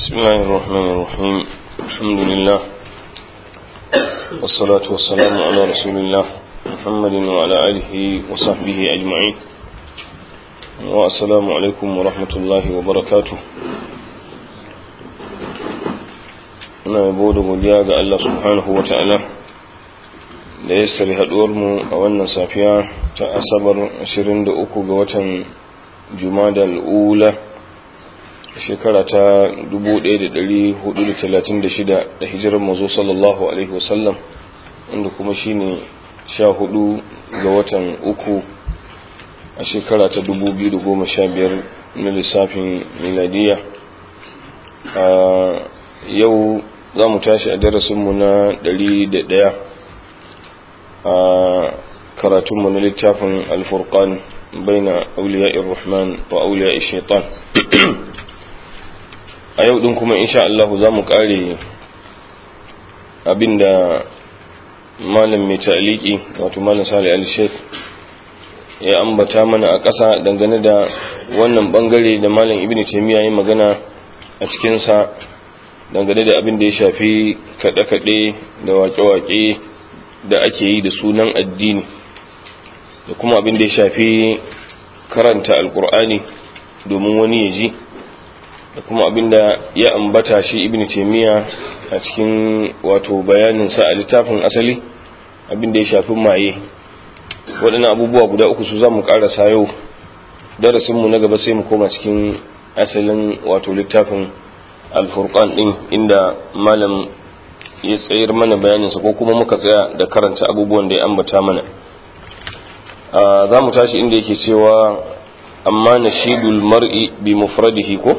بسم الله الرحمن الرحيم الحمد لله والصلاة والسلام على رسول الله محمد وعلى آله وصحبه أجمعين والسلام عليكم ورحمة الله وبركاته ina yabo da godiya ga Allah subhanahu wa ta'ala da ya sari mu a wannan safiya ta asabar 23 ga watan jumada al'ula shekara ta 1436 da hijirar mazo sallallahu alaihi wasallam inda kuma shine 14 ga watan uku a shekara ta 2015 na lissafin miladiya a yau za mu tashi a darasinmu na 101 a karatunmu na littafin alfurkan baina auliya'ir rahman wa auliya'ir shaitan a yau din kuma insha Allah za mu kare abinda malam mai ta'aliki wato malam sali al-sheikh ya ambata mana a ƙasa dangane da wannan bangare da malam ibn taymiya ya magana a cikinsa dangane da abin da ya shafi kaɗe-kaɗe da waƙe-waƙe da ake yi da sunan addini da kuma abin da ya shafi karanta alkur'ani domin wani ya ji da kuma abin da ya ambata shi ibn taimiyya a cikin wato bayaninsa a littafin asali abin da ya shafi maye waɗannan abubuwa guda uku su za mu ƙarasa yau darasinmu na gaba sai mu koma cikin asalin wato littafin alfurqan din inda malam ya tsayar mana bayaninsa ko kuma muka tsaya da karanta abubuwan da ya ambata mana za mu tashi inda yake cewa amma nashidul mar'i bi mufradihi ko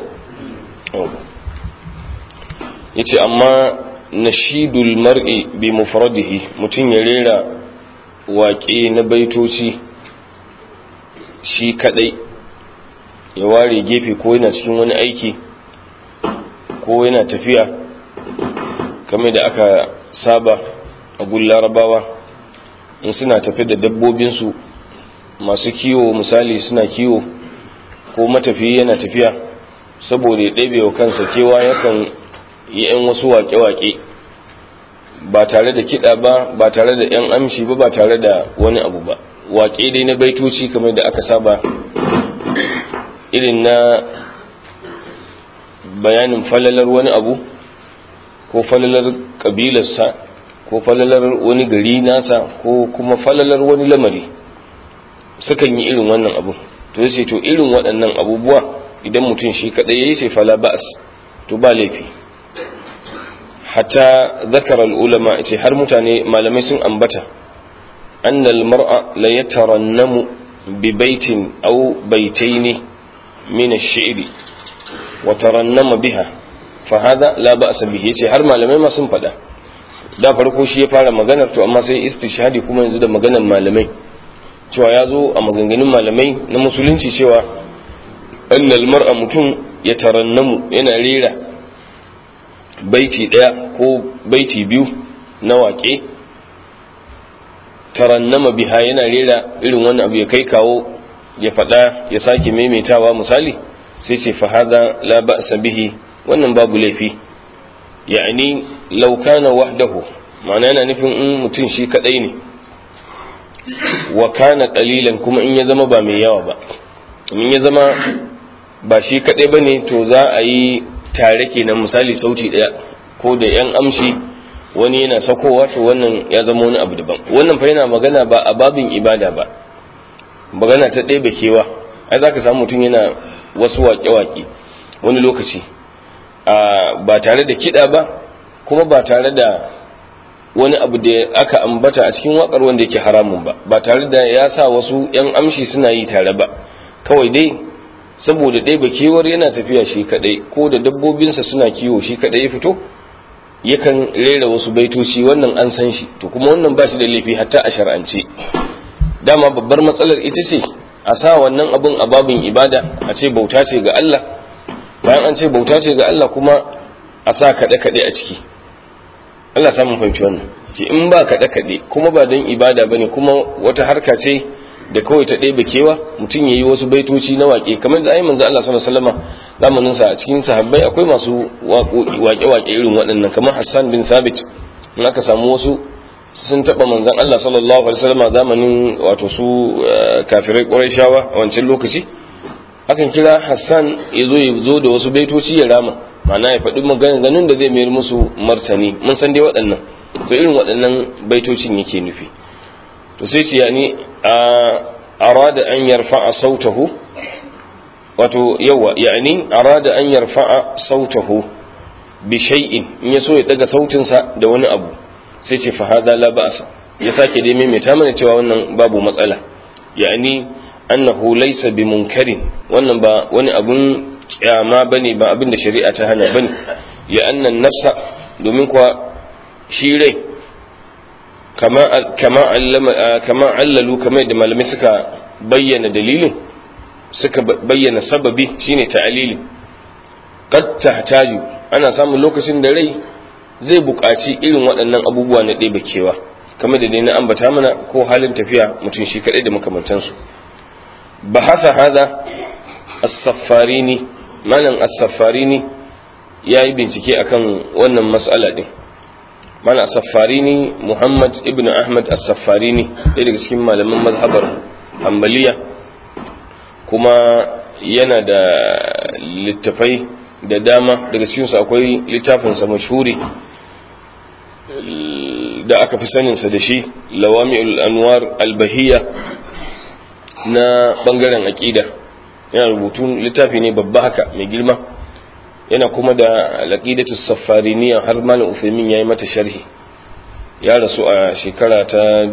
yace amma nashidul mar'i bi mufradihi mutum ya rera waƙe na baitoci shi kadai ya ware gefe ko yana cikin wani aiki ko yana tafiya kamar da aka saba a gun larabawa in suna tafi da dabbobinsu masu kiwo misali suna kiwo ko matafiyi yana tafiya saboda ya ɗabe wa kansa kewa yakan yi 'yan wasu waƙe-waƙe ba tare da kiɗa ba ba tare da 'yan amshi ba ba tare da wani abu ba waƙe dai na baitoci kamar da aka saba irin na bayanin falalar wani abu ko falalar kabilarsa ko falalar wani gari nasa ko kuma falalar wani lamari sukan yi irin wannan abu to sai to irin waɗannan abubuwa idan mutum shi kaɗai ya yi sai fala ba'as to ba laifi hatta zakara ulama ce har mutane malamai sun ambata annal mar'a la yatarannamu bi baitin aw baitaini min ash-shi'ri wa tarannama biha fa hada la ba'sa bihi yace har malamai ma sun faɗa da farko shi ya fara maganar to amma sai istishhadi kuma yanzu da maganar malamai cewa ya zo a maganganun malamai na musulunci cewa annal mar'a mutum ya tarannamu yana rera baiti ɗaya ko baiti biyu na waƙe tarannama biha yana rera irin wani abu ya kai kawo ya faɗa ya sake maimaitawa misali sai ce fa hada la ba'sa bihi wannan babu laifi ya'ani law kana wahdahu ma'ana yana nufin in mutum shi kadai ne wa kana qalilan kuma in ya zama ba mai yawa ba in ya zama ba shi kadai bane to za a yi tare kenan misali sauti daya ko da yan amshi wani yana sakowa to wannan ya zama wani abu daban wannan fa yana magana ba a babin ibada ba magana ta ɗaya kewa ai zaka samu mutum yana wasu waƙe-waƙe wani lokaci ba tare da kiɗa ba kuma ba tare da wani abu da aka ambata a cikin waƙar wanda yake haramun ba ba tare da ya sa wasu 'yan amshi suna yi tare ba kawai dai saboda ɗaya kewar yana tafiya shi kaɗai ko da dabbobinsa suna kiwo shi kaɗai ya fito yakan rera wasu baitoci wannan an san shi to kuma wannan ba shi da laifi hatta a shar'ance dama babbar matsalar ita ce a sa wannan abun a babin ibada a ce bauta ce ga Allah bayan an ce bauta ce ga Allah kuma a sa kaɗe-kaɗe a ciki Allah samun fahimci wannan ce in ba kaɗe-kaɗe kuma ba don ibada ba ne kuma wata harka ce da kawai ta ɗebe kewa mutum ya yi wasu baitoci na waƙe kamar da ayi manzo Allah sallallahu alaihi wasallam zamanin sa a cikin sahabbai akwai masu waƙe-waƙe irin waɗannan kamar Hassan bin Thabit in aka samu wasu sun taɓa manzon Allah sallallahu alaihi wasallam zamanin wato su kafirai Qurayshawa a wancan lokaci akan kira Hassan ya zo ya zo da wasu baitoci ya rama ma'ana ya faɗi maganganun da zai mayar musu martani mun san dai waɗannan to irin waɗannan baitocin yake nufi to sai ce yani arada an yarfa'a sautahu wato yawa yani arada an yarfa'a sautahu bi shay'in in ya so ya daga sautinsa da wani abu sai ce fa hada la ba'sa ya sake dai maimaita mana cewa wannan babu matsala yani annahu laysa bi munkarin wannan ba wani abun kyama bane ba abin da shari'a ta hana bane ya annan nafsa domin kuwa shi rai kama allalu kamar yadda malamai suka bayyana dalilin suka bayyana sababi shine ta'alili qad tahtaju ana samun lokacin da rai zai buƙaci irin waɗannan abubuwa na ɗebe kewa kamar da dai na ambata mana ko halin tafiya mutum shi kaɗai da makamantansu bahatha hada as-saffarini malam as-saffarini yayi bincike akan wannan mas'ala din mana as-saffarini Muhammad ibn Ahmad as-saffarini ɗaya daga cikin malaman mazhabar Hanbaliya kuma yana da littafai da dama daga cikinsu akwai littafinsa mashhuri da aka fi saninsa da shi lawami'ul anwar albahiyya na bangaren aƙida yana rubutun littafi ne babba haka mai girma yana kuma da alaqidatu safariniya har malam Uthaymin yayi mata sharhi ya rasu a shekara ta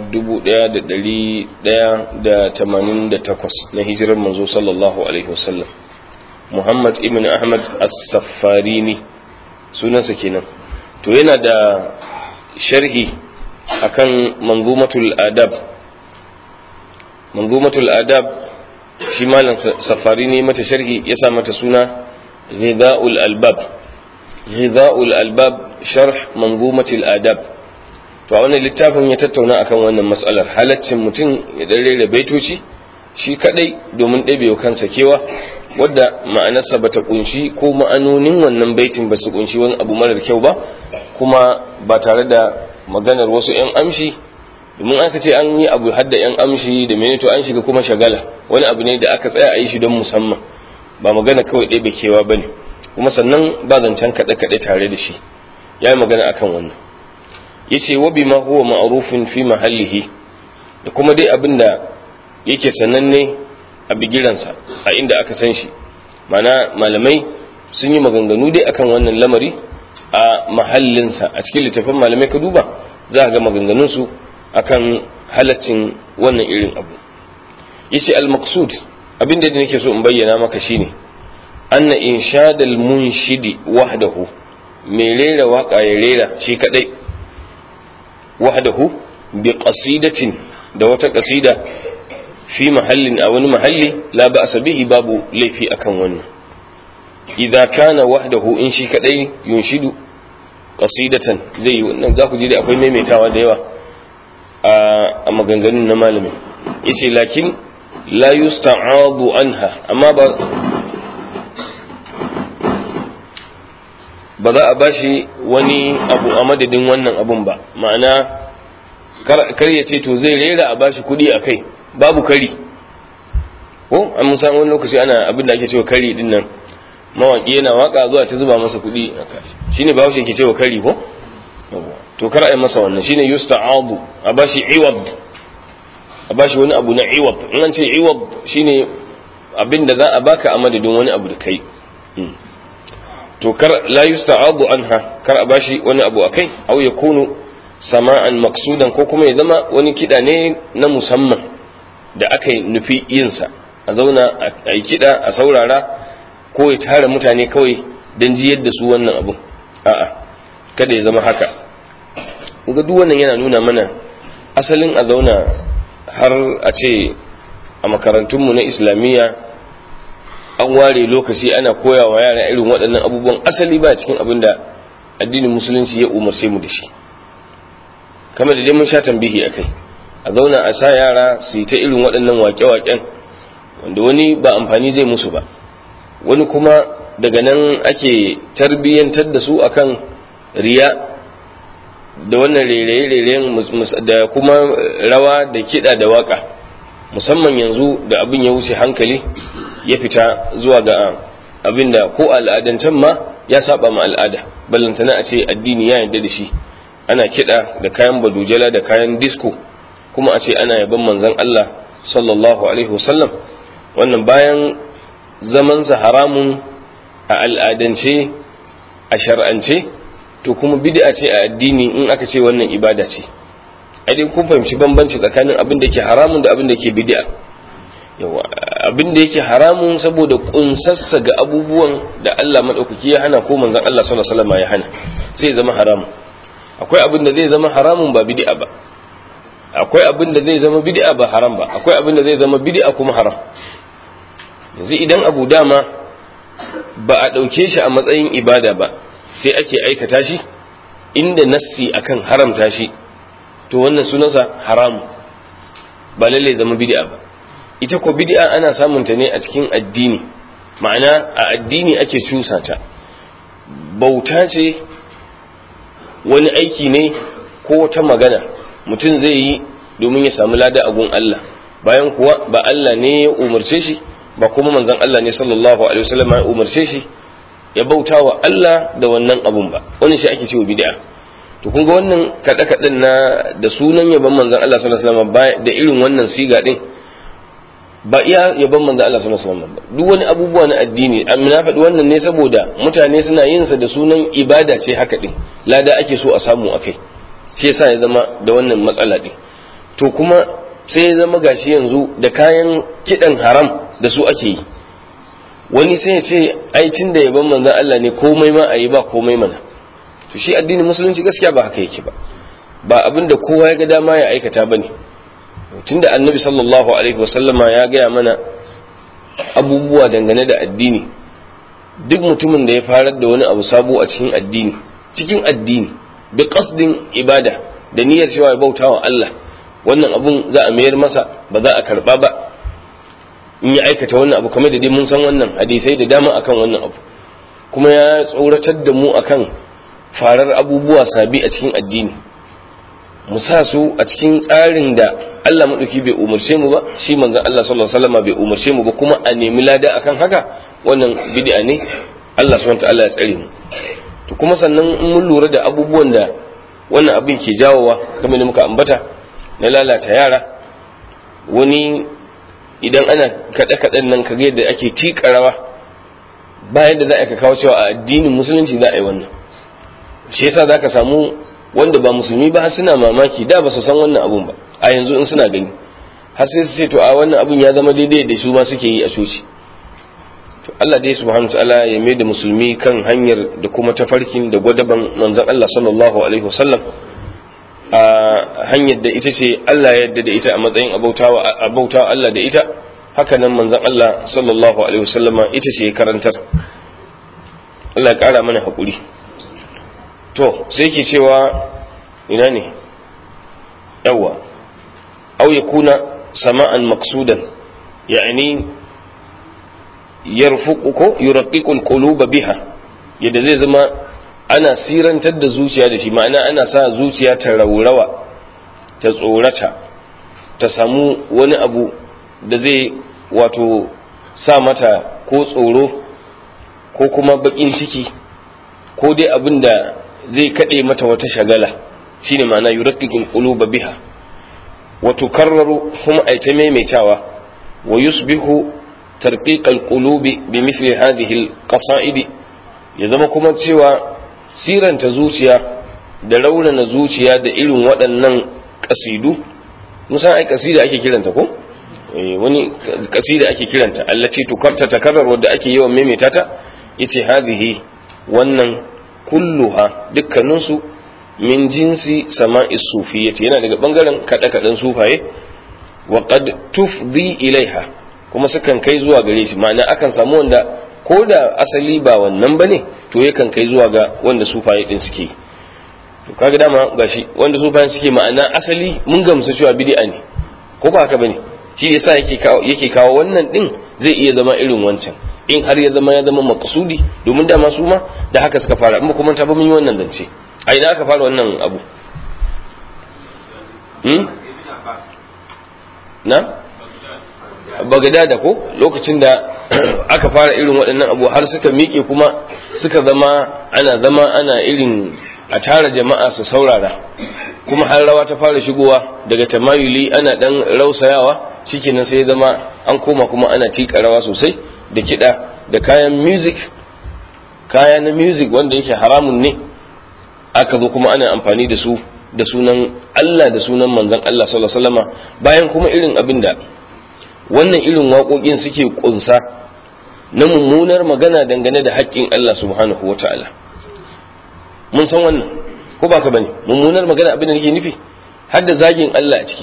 1188 na hijirar manzo sallallahu alaihi wasallam Muhammad ibn Ahmad as-Safarini sunansa kenan to yana da sharhi akan manzumatul adab manzumatul adab shi malam Safarini mata sharhi ya sa mata suna غذاء الألباب غذاء الألباب شرح منظومة الآداب to a wannan littafin ya tattauna akan wannan matsalar halaccin mutum ya dare da baitoci shi kadai domin ɗabewa kansa kewa wadda ma'anarsa ba ta kunshi ko ma'anonin wannan baitin ba su kunshi wani abu marar kyau ba kuma ba tare da maganar wasu 'yan amshi domin aka ce an yi abu hadda 'yan amshi da mene to an shiga kuma shagala wani abu ne da aka tsaya a yi shi don musamman ba magana kawai ɗaya kewa ba ne kuma sannan ba zancen kaɗe-kaɗe tare da shi ya yi magana akan wannan ya ce wa bima huwa ma'arufin fi mahallihi da kuma dai abin da yake sananne a bigiransa a inda aka san shi mana malamai sun yi maganganu dai akan wannan lamari a mahallinsa a cikin littafin malamai ka duba za a ga maganganunsu akan halaccin wannan irin abu ya ce al-maqsud abin da nake so in bayyana maka shine anna inshadal munshidi wahdahu mai rera waka ya rera shi kadai wahdahu bi qasidatin da wata qasida fi mahallin a wani mahalli la ba'sa bihi babu laifi akan wannan idza kana wahdahu in shi kadai yunshidu qasidatan zai yi wannan za ku ji da akwai maimaitawa da yawa a maganganun na malamin yace lakin la yusta'adu anha amma ba ba za a bashi wani abu a madadin wannan abun ba ma'ana kar ya ce to zai rera a bashi kuɗi a kai babu kari ko an mun san wani lokaci ana abin da ake cewa kari din nan mawaki yana waka zuwa ta zuba masa kuɗi a kashi shine ba ke cewa kari ko to kar a yi masa wannan shine yusta'adu a bashi iwad a bashi wani abu na iwab in an ce iwab shine abin da za a baka a madadin wani abu da kai to kar la yusta'adu anha kar a bashi wani abu akai aw yakunu sama'an maksudan ko kuma ya zama wani kida ne na musamman da aka nufi yin sa a zauna a yi kida a saurara ko ya tara mutane kawai don jiyar da su wannan abu a'a kada ya zama haka ga duk wannan yana nuna mana asalin a zauna har a ce a makarantunmu na islamiyya an ware lokaci ana koya wa yara irin waɗannan abubuwan asali ba cikin abin da addinin musulunci ya umarce mu da shi kamar da dai mun sha tambihi akai a zauna a sa yara su yi ta irin waɗannan waƙe-waƙen wanda wani ba amfani zai musu ba wani kuma daga nan ake tarbiyyantar da su akan riya da wannan rere-reren da kuma rawa da kiɗa da waƙa musamman yanzu da abin ya wuce hankali ya fita zuwa ga abin da ko al'adancen ma ya saba ma al'ada ballantana a ce addini ya yarda da shi ana kiɗa da kayan badujala da kayan disko kuma a ce ana yaban manzon Allah sallallahu alaihi wasallam wannan bayan zamansa haramun a al'adance a shar'ance to kuma bid'a ce a addini in aka ce wannan ibada ce ai dai kun fahimci bambanci tsakanin abin da yake haramun da abin da yake bid'a yawa abin da yake haramun saboda kunsassa ga abubuwan da Allah madaukaki ya hana ko manzon Allah sallallahu alaihi wasallam ya hana sai zama haramun akwai abin da zai zama haramun ba bid'a ba akwai abin da zai zama bid'a ba haram ba akwai abin da zai zama bid'a kuma haram yanzu idan abu dama ba a ɗauke shi a matsayin ibada ba sai ake aikata shi inda nassi akan haramta shi to wannan sunansa haramu ba lalle zama bid'a ba ita ko bid'a ana samun ta ne a cikin addini ma'ana a addini ake cusa ta bauta ce wani aiki ne ko wata magana mutum zai yi domin ya samu lada a gun Allah bayan kuwa ba Allah ne ya umarce shi ba kuma manzon Allah ne sallallahu alaihi wasallam ya umarce shi ya bauta wa Allah da wannan abun ba wannan shi ake cewa bid'a to kun ga wannan kada kadan na da sunan yaban manzon Allah sallallahu alaihi wasallam da irin wannan siga din ba iya yaban manzon Allah sallallahu alaihi wasallam ba duk wani abubuwa na addini an na faɗi wannan ne saboda mutane suna yin sa da sunan ibada ce haka din lada ake so a samu akai shi yasa ya zama da wannan matsala din to kuma sai ya zama gashi yanzu da kayan kidan haram da su ake yi wani sai ya ce aikin da yaban manzan Allah ne komai ma a yi ba komai mana to shi addinin musulunci gaskiya ba haka yake ba ba abin da kowa ya ga dama ya aikata ba ne tunda annabi sallallahu alaihi wasallama ya gaya mana abubuwa dangane da addini duk mutumin da ya farar da wani abu sabo a cikin addini cikin addini bi qasdin ibada da niyyar cewa ya bauta wa Allah wannan abun za a mayar masa ba za a karba ba in ya aikata wannan abu kamar da dai mun san wannan hadisai da dama akan wannan abu kuma ya tsoratar da mu akan farar abubuwa sabi a cikin addini mu sa su a cikin tsarin da Allah maɗauki bai umarce mu ba shi manzon Allah sallallahu alaihi wasallam bai umarce mu ba kuma a nemi lada akan haka wannan bid'a ne Allah subhanahu ta'ala ya tsare mu to kuma sannan in mun lura da abubuwan da wannan abin ke jawowa kamar da muka ambata na lalata yara wani idan ana kaɗe-kaɗen nan kaga yadda ake tiƙa rawa bayan da za a kawo cewa a addinin musulunci za a yi wannan shi yasa za ka samu wanda ba musulmi ba har suna mamaki da ba su san wannan abun ba a yanzu in suna gani har sai su ce to a wannan abun ya zama daidai da su ma suke yi a coci to Allah dai subhanahu ta'ala ya mai da musulmi kan hanyar da kuma tafarkin da gwadaban manzon Allah sallallahu alaihi wasallam a hanyar da ita ce Allah ya yarda da ita a matsayin abautawa abautawa Allah da ita haka nan manzon Allah sallallahu alaihi wasallama ita ce karantar Allah ya kara mana hakuri to sai ke cewa ina ne yawa au yakuna sama'an maqsudan yani yarfuqu ko yuraqqiqu alquluba biha yadda zai zama ana sirantar da zuciya da shi ma'ana ana sa zuciya ta raurawa ta tsorata ta samu wani abu da zai wato sa mata ko tsoro ko kuma bakin ciki ko dai abin da zai kaɗe mata wata shagala shine ma'ana yuraqqiqul quluba biha wa tukarraru kuma ay ta maimaitawa wa yusbihu tarqiqal qulubi bi mithli hadhihi al ya zama kuma cewa siranta zuciya da raunana zuciya da irin waɗannan ƙasidu musan ai ƙasida ake kiranta ko wani ƙasida ake kiranta allace tukarta takarar wadda ake yawan maimaita ta yace hadhihi wannan kulluha dukkaninsu min jinsi sama'i sufiyyati yana daga bangaren kada kadan sufaye wa qad tufdi ilaiha kuma sukan kai zuwa gare shi ma'ana akan samu wanda ko da asali ba wannan bane to yakan kai zuwa ga wanda sufaye din suke to kaga dama gashi wanda su bayan suke ma'ana asali mun gamsu cewa bid'a ne ko ba haka bane shi yasa yake kawo yake kawo wannan din zai iya zama irin wancan in har ya zama ya zama maqsudi domin dama su ma da haka suka fara in ba kuma ta ba mun yi wannan zance a ina aka fara wannan abu hmm? na bagadada ko lokacin da aka fara irin waɗannan abu har suka miƙe kuma suka zama ana zama ana irin a tara jama'a su saurara kuma har rawa ta fara shigowa daga tamayuli ana ɗan rausayawa shikenan sai zama an koma kuma ana tiƙa rawa sosai da kiɗa da kayan music kaya na music wanda yake haramun ne aka zo kuma ana amfani da su da sunan Allah da sunan manzon Allah sallallahu alaihi wasallama bayan kuma irin abin da wannan irin waƙoƙin suke ƙunsa na mummunar magana dangane da haƙƙin Allah subhanahu wa ta'ala mun san wannan ko ba ka bane mummunar magana abin da nake nufi har da zagin Allah a ciki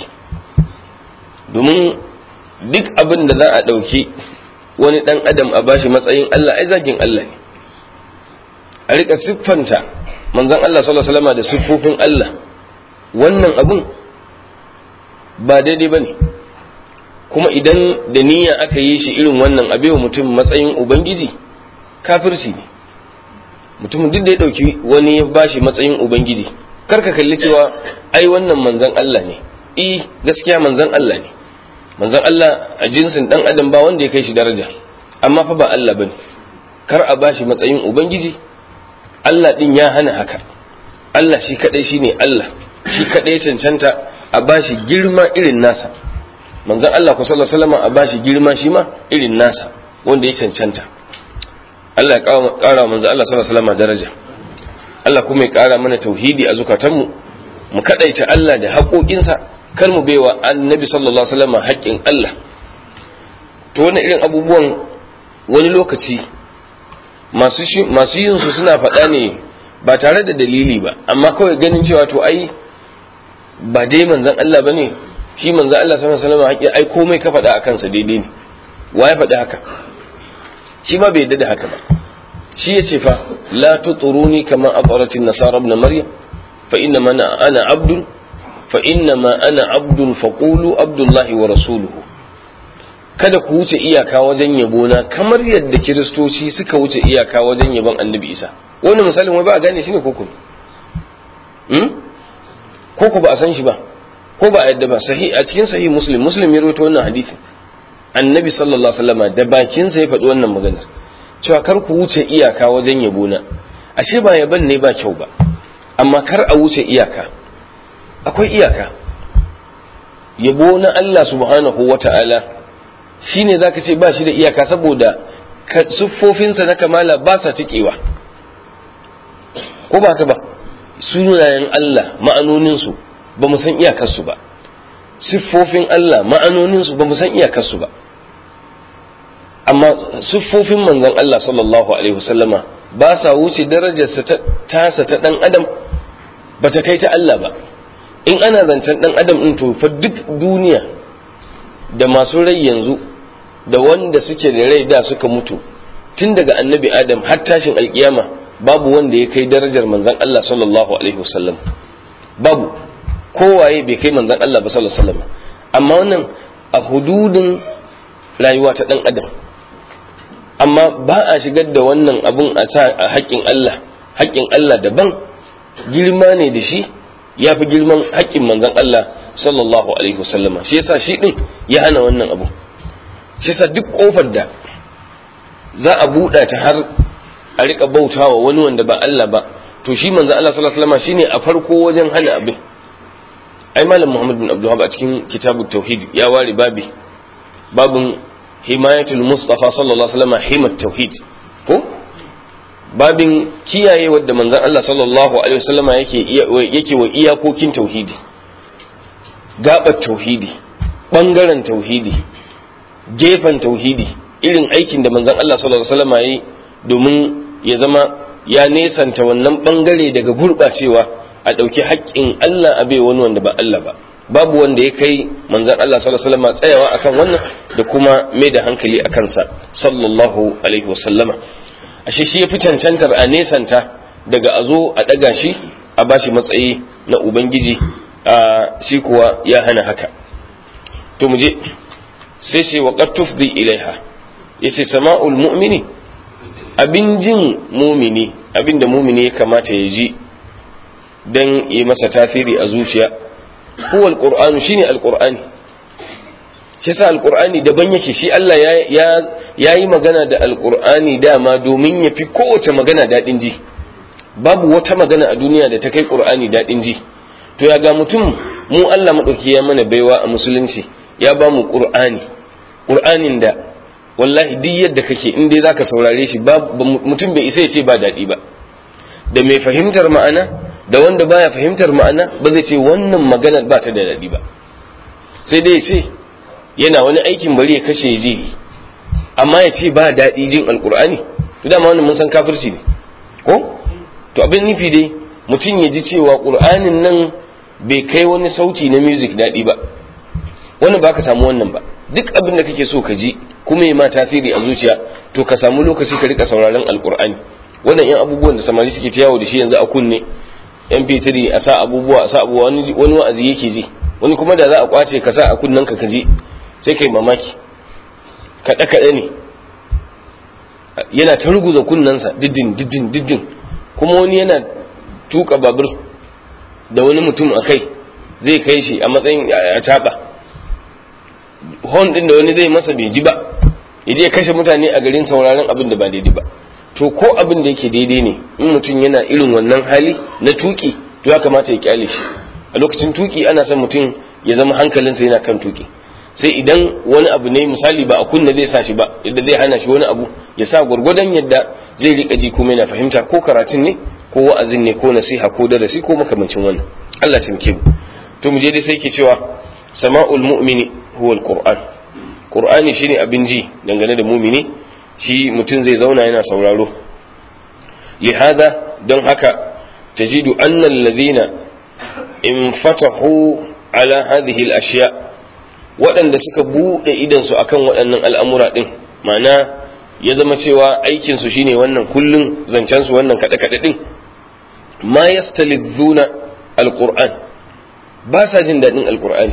domin duk abin da za a ɗauki wani ɗan adam a bashi matsayin Allah ai zagin Allah ne a rika siffanta manzon Allah sallallahu alaihi wasallam da siffofin Allah wannan abun ba daidai bane kuma idan da niyya aka yi shi irin wannan abewa mutum matsayin ubangiji kafirci ne mutumin duk da ya ɗauki wani ya bashi matsayin ubangiji karka kalli cewa ai wannan manzon Allah ne eh gaskiya manzon Allah ne manzon Allah a jinsin dan adam ba wanda ya kai shi daraja amma fa ba Allah bane kar a bashi matsayin ubangiji Allah din ya hana haka Allah shi kadai shine Allah shi kadai cancanta a bashi girma irin nasa manzon Allah ku sallallahu alaihi wasallam a bashi girma shi ma irin nasa wanda ya cancanta Allah ya kara manzon Allah sallallahu alaihi wasallam daraja Allah kuma ya kara mana tauhidi a zukatanmu mu kadaita Allah da haƙoƙinsa kar mu baiwa annabi sallallahu alaihi wasallam haƙƙin Allah to wannan irin abubuwan wani lokaci masu masu yin su suna faɗa ne ba tare da dalili ba amma kawai ganin cewa to ai ba dai manzon Allah bane shi manzon Allah sallallahu alaihi wasallam haƙƙi ai komai ka faɗa akan sa daidai ne wa ya faɗi haka shi ma bai yadda da haka ba shi ya ce fa la tuturuni kama aqratin nasara ibn maryam fa inna ma ana abdun fa inna ma ana abdun faqulu abdullahi wa rasuluhu kada ku wuce iyaka wajen yabo na kamar yadda kiristoci suka wuce iyaka wajen yabon annabi isa wannan misalin wai ba a gane shi ne koko hmm? koko ba a san shi ba ko ba a yadda ba sahi a cikin sahih muslim muslim ya rawaito wannan hadisin annabi sallallahu alaihi wasallam da bakinsa ya faɗi wannan maganar cewa kar ku wuce iyaka wajen yabo na ashe ba yaban ne ba kyau ba amma kar a wuce iyaka akwai iyaka yabo na Allah subhanahu wata'ala shine zaka ce ba shi da iyaka saboda siffofinsa na kamala ba sa tikewa ko ba ka ba sunayen Allah ma'anoninsu ba mu san iyakarsu ba siffofin Allah ma'anoninsu ba mu san iyakarsu ba amma siffofin manzon Allah sallallahu alaihi wasallama ba sa wuce darajarsa ta tasa ta dan adam ba ta kai ta Allah ba in ana zancen dan adam din to fa duk duniya da masu rai yanzu da wanda suke da rai da suka mutu tun daga annabi adam har tashin alkiyama babu wanda ya kai darajar manzon Allah sallallahu alaihi wasallam babu kowaye bai kai manzon Allah ba sallallahu alaihi wasallam amma wannan a hududin rayuwa ta dan adam amma ba a shigar da wannan abun a ta a haƙƙin Allah haƙƙin Allah daban girma ne da shi ya fi girman haƙƙin manzon Allah sallallahu alaihi wasallama shi yasa shi din ya hana wannan abu shi yasa duk kofar da za a buɗa ta har a rika bautawa wani wanda ba Allah ba to shi manzon Allah sallallahu alaihi wasallama shine a farko wajen hana abin ai malam Muhammad bin Abdul a cikin kitabut tauhid ya ware babi babun himayatul mustafa sallallahu alaihi wasallam himat tauhid ko babin kiyaye wadda manzon Allah sallallahu alaihi wasallam yake yake wa iyakokin tauhidi gabar tauhidi bangaren tauhidi gefen tauhidi irin aikin da manzon Allah sallallahu alaihi wasallam yayi domin ya zama ya nesanta wannan bangare daga gurbacewa a ɗauki haƙƙin Allah a bai wani wanda ba Allah ba babu wanda ya kai manzan Allah sallallahu alaihi wasallam tsayawa akan wannan da kuma mai da hankali a kansa sallallahu alaihi wasallama ashe shi ya fi cancantar a nesanta daga a zo a ɗaga shi a bashi matsayi na ubangiji a shi kuwa ya hana haka to mu je sai ce wa qad tufdi ilaiha yace sama'ul mu'mini abin jin mumini abin da mumini ya kamata ya ji dan yi masa tasiri a zuciya huwa alqur'anu shine alqur'ani shi yasa alqur'ani daban yake shi Allah ya ya yi magana da alqur'ani dama domin ya fi kowace magana dadin ji babu wata magana a duniya da ta kai qur'ani dadin ji to ya ga mutum mu Allah madauki ya mana baiwa a musulunci ya ba mu qur'ani qur'anin da wallahi duk yadda kake in dai zaka saurare shi mutum bai isa ya ce ba daɗi ba da mai fahimtar ma'ana da wanda baya fahimtar ma'ana ba zai ce wannan maganar ba ta da daɗi ba sai dai ya ce yana wani aikin bari ya kashe ji amma ya ce ba daɗi jin alkur'ani to dama wannan mun san kafirci ne ko to abin nufi dai mutum ya ji cewa qur'anin nan bai kai wani sauti na music daɗi ba wannan ba ka samu wannan ba duk abin da kake so ka ji kuma ya ma tasiri a zuciya to ka samu lokaci ka rika sauraron alkur'ani wannan yan abubuwan da samari suke ta yawo da shi yanzu a kunne mp3 a sa abubuwa a sa abubuwa wani wa'azi yake ji wani kuma da za a kwace ka sa a kunnen ka ka ji sai kai mamaki kaɗe kaɗe ne yana ta ruguza kunnensa diddin diddin diddin kuma wani yana tuka babur da wani mutum a kai zai kai shi a matsayin a caɓa hon ɗin da wani zai masa bai ji ba ya je kashe mutane a garin sauraron abin da ba daidai ba to ko abin da yake daidai ne in mutum yana irin wannan hali na tuki to ya kamata ya kyale shi a lokacin tuki ana son mutum ya zama hankalinsa yana kan tuki sai idan wani abu ne misali ba a kunna zai sa shi ba yadda zai hana shi wani abu ya sa gwargwadon yadda zai rika ji kuma yana fahimta ko karatun ne ko wa'azin ne ko nasiha ko darasi ko makamancin wannan Allah ta mu to mu je dai sai ke cewa sama'ul mu'mini huwa alquran qur'ani shine abin ji dangane da mumini shi mutum zai zauna yana sauraro lihada don haka tajidu anna alladhina infatahu ala hadhihi al-ashya waɗanda suka buɗe idansu akan waɗannan al'amura ɗin ma'ana ya zama cewa aikinsu shine wannan kullum zancensu wannan kaɗe-kaɗe ɗin ma yastalizzuna alƙur'an ba sa jin daɗin alƙur'ani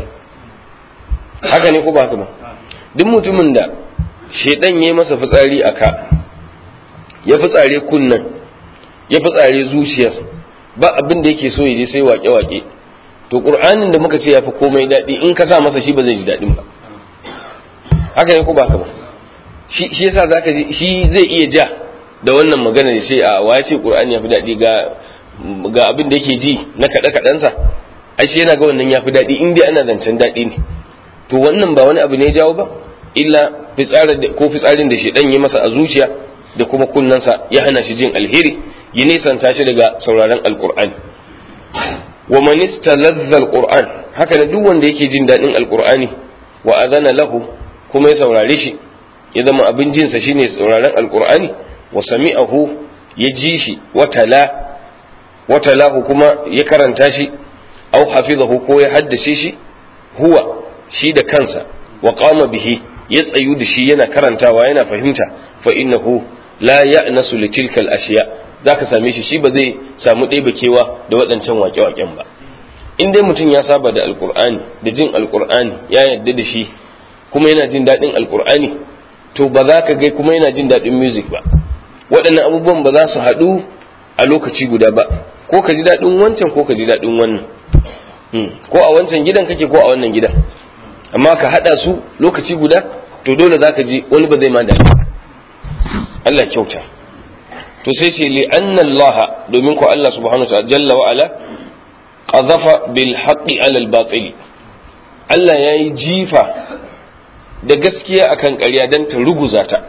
haka ne ko ba haka ba duk mutumin da shaidan ya yi masa fitsari a ka ya fitsare kunnan ya fitsare zuciyar ba abin da yake so ya je sai wake-wake to ƙur'anin da muka ce ya fi komai daɗi in ka sa masa shi ba zai ji daɗin ba haka ne ko ba haka ba shi yasa zaka ji shi zai iya ja da wannan magana da ce a waye ce ƙur'ani ya fi daɗi ga ga abin da yake ji na kaɗe-kaɗensa ai shi yana ga wannan ya fi daɗi in dai ana zancen daɗi ne to wannan ba wani abu ne ya jawo ba illa fitsarin ko fitsarin da shedan ya masa a zuciya da kuma kunnansa ya hana shi jin alheri ya nisanta shi daga sauraron alqur'ani wa man istaladha alquran haka da duk wanda yake jin dadin alqur'ani wa adana lahu kuma ya saurare shi ya zama abin jinsa shine sauraron alqur'ani wa sami'ahu ya ji shi wa tala wa talahu kuma ya karanta shi au hafizahu ko ya haddace shi huwa shi da kansa wa qama bihi ya tsayu da shi yana karantawa yana fahimta fa innahu la ya'nasu li tilka al-ashiya zaka same shi shi ba zai samu ɗaya bakewa da waɗancan waƙe-waƙen ba in dai mutum ya saba da alqur'ani da jin alqur'ani ya yarda da shi kuma yana jin daɗin alqur'ani to ba za ka ga kuma yana jin daɗin music ba waɗannan abubuwan ba za su haɗu a lokaci guda ba ko ka ji daɗin wancan ko ka ji daɗin wannan ko a wancan gidan kake ko a wannan gidan amma ka hada su lokaci guda to dole zaka ji wani ba zai ma daɗi Allah kyauta to sai ce li anna Allah domin ko Allah subhanahu wa jalla wa ala qadhafa bil haqqi ala al batil Allah yayi jifa da gaskiya akan ƙarya dan ta ruguza ta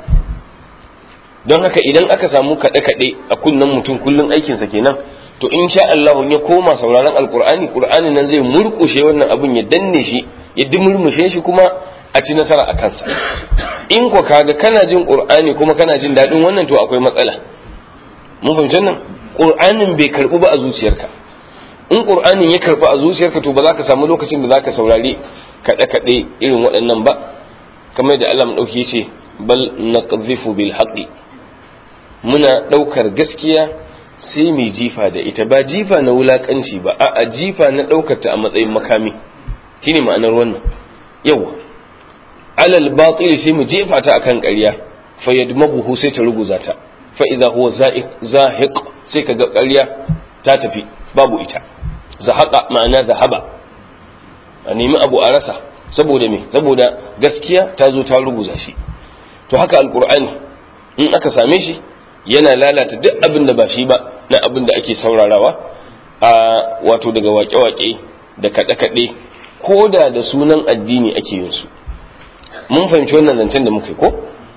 don haka idan aka samu kaɗe-kaɗe a kunnen mutum kullum aikinsa kenan to in sha Allah ya koma sauraron alkur'ani qur'ani nan zai murkushe wannan abun ya danne shi ya dimurmushe shi kuma a ci nasara a kansa in ko kaga kana jin qur'ani kuma kana jin daɗin wannan to akwai matsala mun fahimci nan qur'anin bai karbu ba a zuciyarka in qur'anin ya karbu a zuciyarka to ba za ka samu lokacin da za ka saurari kaɗe-kaɗe irin waɗannan ba kamar da Allah ɗauki ya ce bal naqdhifu bil haqqi muna ɗaukar gaskiya sai mai jifa da ita ba jifa na wulakanci ba a jifa na ɗaukar ta a matsayin makami shine ma'anar wannan yawa alal batil sai mu jefa ta akan ƙarya fa yadmabuhu sai ta ruguza ta fa idza huwa zahiq sai kaga ƙarya ta tafi babu ita zahaqa ma'ana zahaba a nemi abu a rasa saboda me saboda gaskiya ta zo ta ruguza shi to haka alqur'ani in aka same shi yana lalata duk abin da ba shi ba na abin da ake saurarawa a wato daga waƙe-waƙe da kaɗe-kaɗe ko da da sunan addini ake yin su mun fahimci wannan zancen da muka yi ko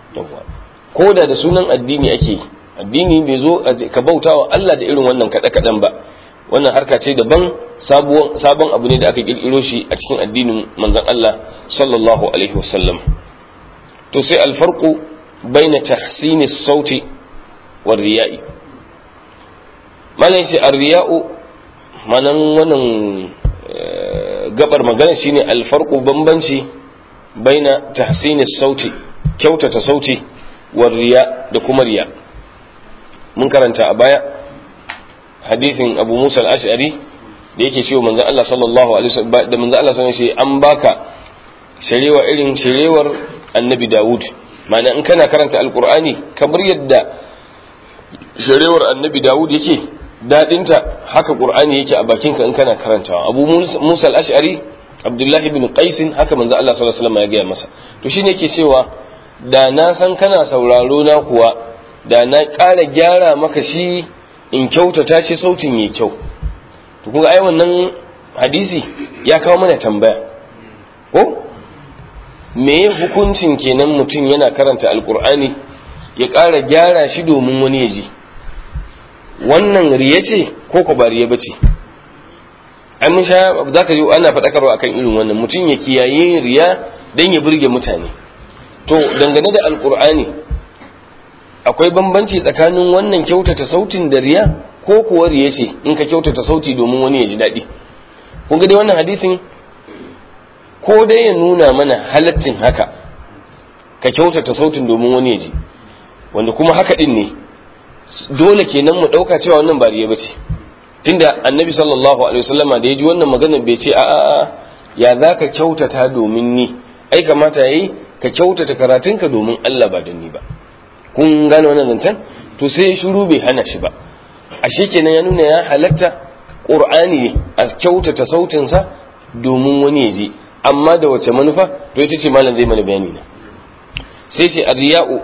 ko da da sunan addini ake yi addini bai zo ka bauta wa Allah da irin wannan kaɗe-kaɗen ba wannan harka ce daban sabon abu ne da aka ƙirƙiro shi a cikin addinin manzon Allah sallallahu alaihi wasallam to sai alfarqu baina tahsini sauti war riya'i malan shi ar-riya'u manan wannan gabar magana shine alfarqu bambanci baina tahsini sauti kyautata sauti war riya da kuma riya mun karanta a baya hadithin Abu Musa al-Ash'ari da yake cewa manzon Allah sallallahu alaihi wasallam da manzon Allah sallallahu alaihi wasallam an baka sharewa irin sharewar Annabi Dawud ma'ana in kana karanta alqur'ani kamar yadda sharewar Annabi Dawud yake dadinta haka qur'ani yake a bakinka in kana karantawa Abu Musa al-Ash'ari Abdullah ibn Qais haka manzon Allah sallallahu alaihi wasallam ya gaya masa to shine yake cewa da na san kana sauraro na kuwa da na ƙara gyara maka shi in kyautata shi sautin yi kyau to kuma ai wannan hadisi ya kawo mana tambaya ko me hukuncin kenan mutum yana karanta alkur'ani ya ƙara gyara shi domin wani ya ji wannan riya ce ko ko ba riya ba ce ai mun sha za ka yi ana faɗakarwa akan irin wannan mutum ya kiyaye riya don ya burge mutane to dangane da alkur'ani akwai bambanci tsakanin wannan kyautata sautin da riya ko kuwa riya ce in ka kyautata sauti domin wani ya ji daɗi kun ga dai wannan hadisin ko dai ya nuna mana halaccin haka ka kyautata sautin domin wani ya ji wanda kuma haka din ne dole kenan mu ɗauka cewa wannan ba riya bace tunda annabi sallallahu alaihi wasallama da ya ji wannan magana bai ce a'a ya za ka kyautata domin ni ai kamata yayi ka kyautata karatunka domin Allah ba don ni ba kun gane wannan zancen to sai shiru bai hana shi ba ashe kenan ya nuna ya halatta qur'ani ne a kyautata sautinsa domin wani ya ji amma da wace manufa to ita ce malam zai mana bayani na sai ce ar-riya'u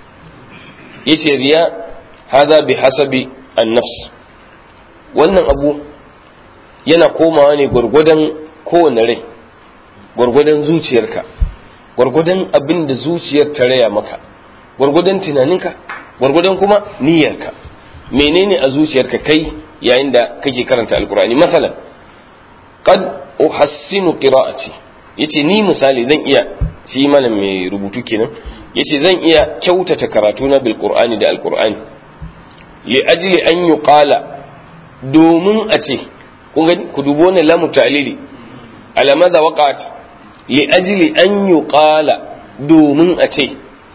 yace riya hada bi hasabi an-nafs wannan abu yana komawa ne gwargwadon kowane rai gwargwadon zuciyarka gwargwadon abin da zuciyar ta raya maka gwargwadon tunaninka gwargwadon kuma niyyarka menene a zuciyarka kai yayin da kake karanta alkur'ani masalan qad uhassinu qira'ati yace ni misali zan iya shi malam mai rubutu kenan yace zan iya kyautata karatu na bil qur'ani da alkur'ani li ajli an yuqala domin a ce kun ga ku dubo wannan lamu ta'lili ala madha waqa'at li ajli an yuqala domin a ce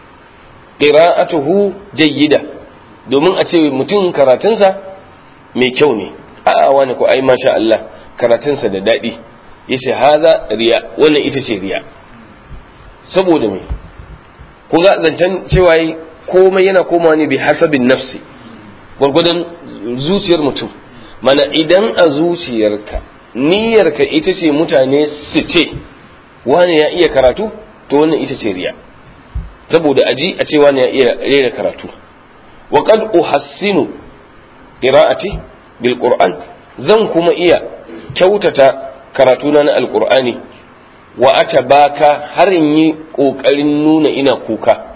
qira'atuhu jayyida domin a ce mutum karatunsa mai kyau ne a wani ko ai masha Allah karatunsa da daɗi yace haza riya wannan ita ce riya saboda me ku ga zancen cewa komai yana komawa ne bi hasabin nafsi gwargwadon zuciyar mutum mana idan a zuciyarka niyyarka ita ce mutane su ce wani ya iya karatu to wannan ita ce riya saboda aji a ce wani ya iya rera karatu wa qad uhassinu qira'ati bil qur'an zan kuma iya kyautata karatuna na alqur'ani wa atabaka har in yi kokarin nuna ina kuka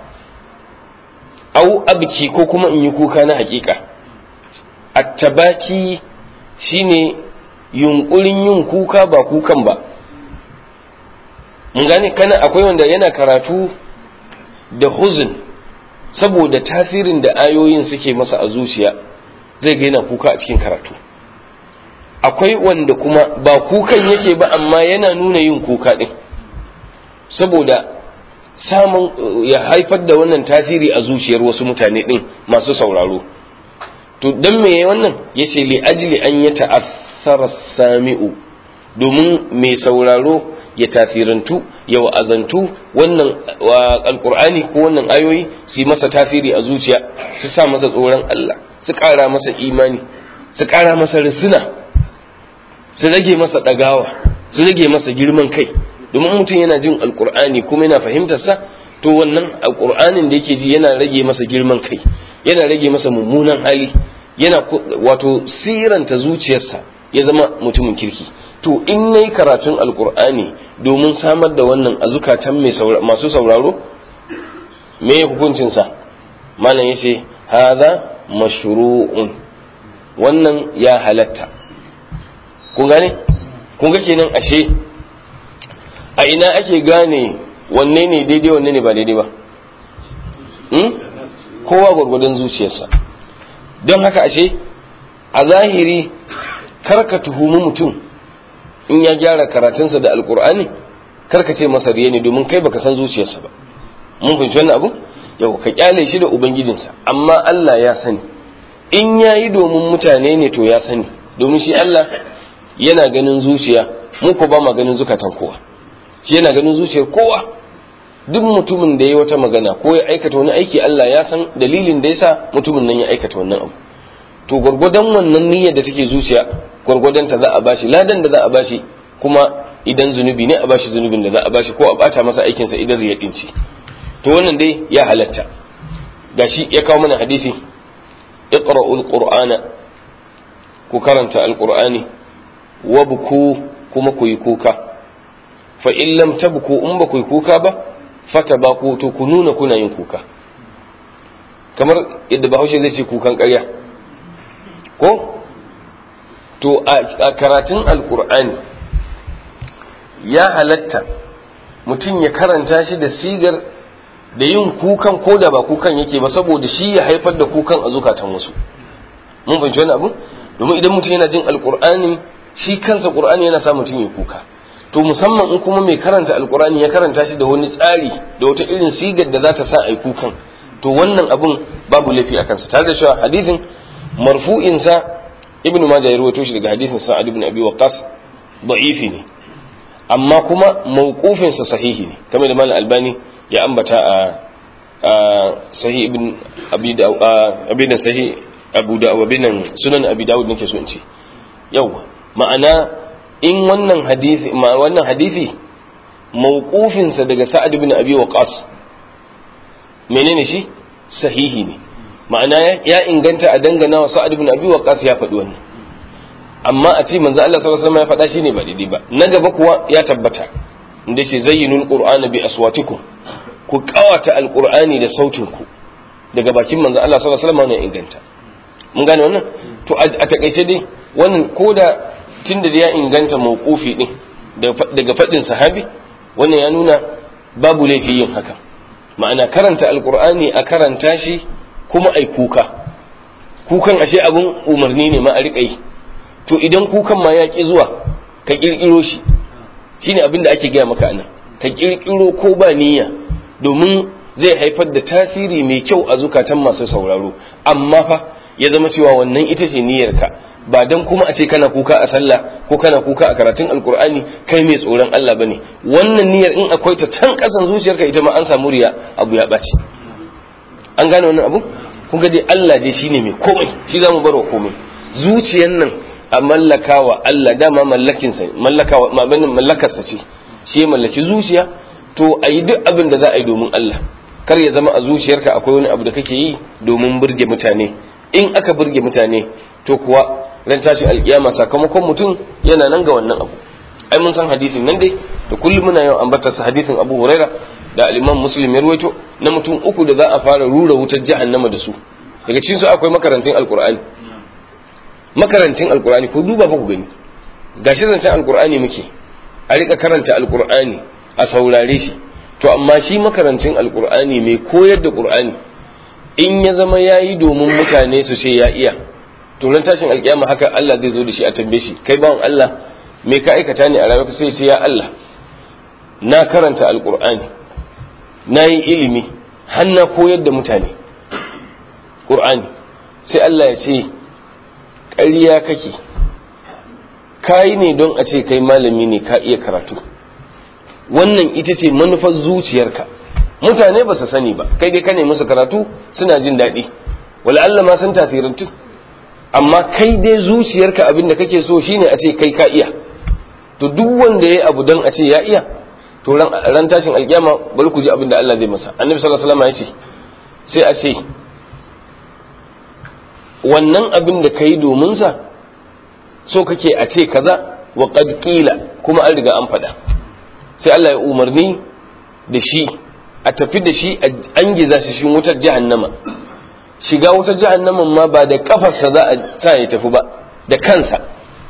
au abki ko kuma in yi kuka na hakika attabaki shine yunkurin yin kuka ba kukan ba mun gane kana akwai wanda yana karatu da huzun saboda tasirin da ayoyin suke masa a zuciya zai ga yana kuka a cikin karatu akwai wanda kuma ba kukan yake ba amma yana nuna yin kuka din saboda samun ya haifar da wannan tasiri a zuciyar wasu mutane din masu sauraro to dan me wannan yace li ajli an ya ta'athara sami'u domin mai sauraro ya tasirantu ya wa'azantu wannan alqur'ani ko wannan ayoyi su masa tasiri a zuciya su sa masa tsoron Allah su ƙara masa imani su ƙara masa risina su rage masa ɗagawa su rage masa girman kai domin mutum yana jin alkur'ani kuma yana fahimtarsa to wannan alkur'anin da yake ji yana rage masa girman kai yana rage masa mummunan hali yana wato siranta zuciyarsa ya zama mutumin kirki to in nayi karatun alkur'ani domin samar da wannan a zukatan masu sauraro me hukuncinsa malam yace hadha mashru'un wannan ya halatta kun gane kun ga kenan ashe a ina ake gane wanne ne daidai wanne ne ba daidai ba kowa gwargwadon zuciyarsa don haka ashe a zahiri karka tuhumi mutum in ya gyara karatunsa da alkur'ani karka ce masa riya ne domin kai baka san zuciyarsa ba mun fahimci wannan abu yau ka kyale shi da ubangijinsa amma Allah ya sani in ya yi domin mutane ne to ya sani domin shi Allah yana ganin zuciya mu ko ba ma ganin zukatan kowa shi yana ganin zuciyar kowa duk mutumin da ya wata magana ko ya aikata wani aiki Allah ya san dalilin da yasa mutumin nan ya aikata wannan abu to gwargwadon wannan niyyar da take zuciya gwargwadon ta za a bashi ladan da za a bashi kuma idan zunubi ne a bashi zunubin da za a bashi ko a bata masa aikinsa idan riya dinci to wannan dai ya halatta gashi ya kawo mana hadisi iqra'ul qur'ana ku karanta alqur'ani wabku kuma ku yi kuka fa in lam tabku in ba ku yi kuka ba fata ba ku to ku nuna kuna yin kuka kamar yadda bahaushe zai ce kukan ƙarya ko to a karatun alkur'ani ya halatta mutum ya karanta shi da sigar da yin kukan ko da ba kukan yake ba saboda shi ya haifar da kukan a zukatan wasu mun fahimci wani abu domin idan mutum yana jin alkur'ani shi kansa qur'ani yana sa mutum ya kuka to musamman in kuma mai karanta alkur'ani ya karanta shi da wani tsari da wata irin sigar da za ta sa a yi kukan to wannan abun babu laifi a kansa tare da cewa hadithin marfu'in sa ibnu majah ya rawaito shi daga hadithin sa'ad ibn abi waqqas da'ifi ne amma kuma mawqufin sa sahihi ne kamar da malam albani ya ambata a sahih ibn abi abin sahih abu da abin sunan abi dawud nake so in ce yawa ma'ana in wannan hadisi wannan hadisi mawqufin sa daga sa'ad ibn abi waqas menene shi sahihi ne ma'ana ya inganta a dangana wa sa'ad ibn abi waqas ya faɗi wannan amma a ce manzo Allah sallallahu alaihi wasallam ya faɗa shine ba daidai ba na gaba kuwa ya tabbata inda ce zayyinul qur'ana bi aswatikum ku kawata alqur'ani da sautin ku daga bakin manzo Allah sallallahu alaihi wasallam ne inganta mun gane wannan to a takaice dai wannan koda tunda da ya inganta mawqufi din daga faɗin sahabi wannan ya nuna babu laifi yin haka ma'ana karanta alqur'ani a karanta shi kuma ai kuka kukan ashe abun umarni ne ma a riƙa yi to idan kukan ma ya ƙi zuwa ka ƙirƙiro shi shine abin da ake gaya maka anan ka ƙirƙiro ko ba niyya domin zai haifar da tasiri mai kyau a zukatan masu sauraro amma fa ya zama cewa wannan ita ce niyyarka ba dan kuma a ce kana kuka a sallah ko kana kuka a karatun alkur'ani kai mai tsoron Allah bane wannan niyyar in akwai ta can kasan zuciyarka ita ma an samu riya abu ya ɓaci an gane wannan abu kun ga dai Allah dai shine mai komai shi zamu barwa komai zuciyar nan a mallakawa Allah dama mallakin sa mallakawa mallakar sa ce shi mallaki zuciya to ayi duk abin da za a yi domin Allah kar ya zama a zuciyarka akwai wani abu da kake yi domin burge mutane in aka burge mutane to kuwa ran tashi alkiyama sakamakon mutum yana nan ga wannan abu ai mun san hadisin nan dai da kullum muna yawan ambatar sa hadisin Abu Huraira da al-Imam Muslim ya ruwaito na mutum uku da za a fara rura wutar jahannama da su daga cikin su akwai makarantin alqur'ani makarantin alqur'ani ko duba fa ku gani gashi zancen alqur'ani muke a rika karanta alqur'ani a saurare shi to amma shi makarantin alqur'ani mai koyar da qur'ani in ya zama yayi domin mutane su ce ya iya to ran tashin alkiyama haka Allah zai zo da shi a tambaye shi kai bawan Allah me ka aikata ne a rayuwarka sai ce ya Allah na karanta alqur'ani na yi ilimi har na koyar da mutane qur'ani sai Allah ya ce ƙarya kake kayi ne don a ce kai malami ne ka iya karatu wannan ita ce manufar zuciyarka mutane ba su sani ba kai dai ka ne musu karatu suna jin daɗi wala Allah ma sun tasirantu amma kai dai zuciyarka abin da kake so shine a ce kai ka iya to duk wanda ya abu don a ce ya iya to ran tashin alkiyama bari ku ji abin da Allah zai masa annabi sallallahu alaihi wasallam ya ce sai a ce wannan abin da kai domin sa so kake a ce kaza wa qad qila kuma an riga an faɗa sai Allah ya umarni da shi a tafi da shi an giza shi cikin wutar jahannama shiga wutar jahannaman ma ba da kafarsa za a sa ya tafi ba da kansa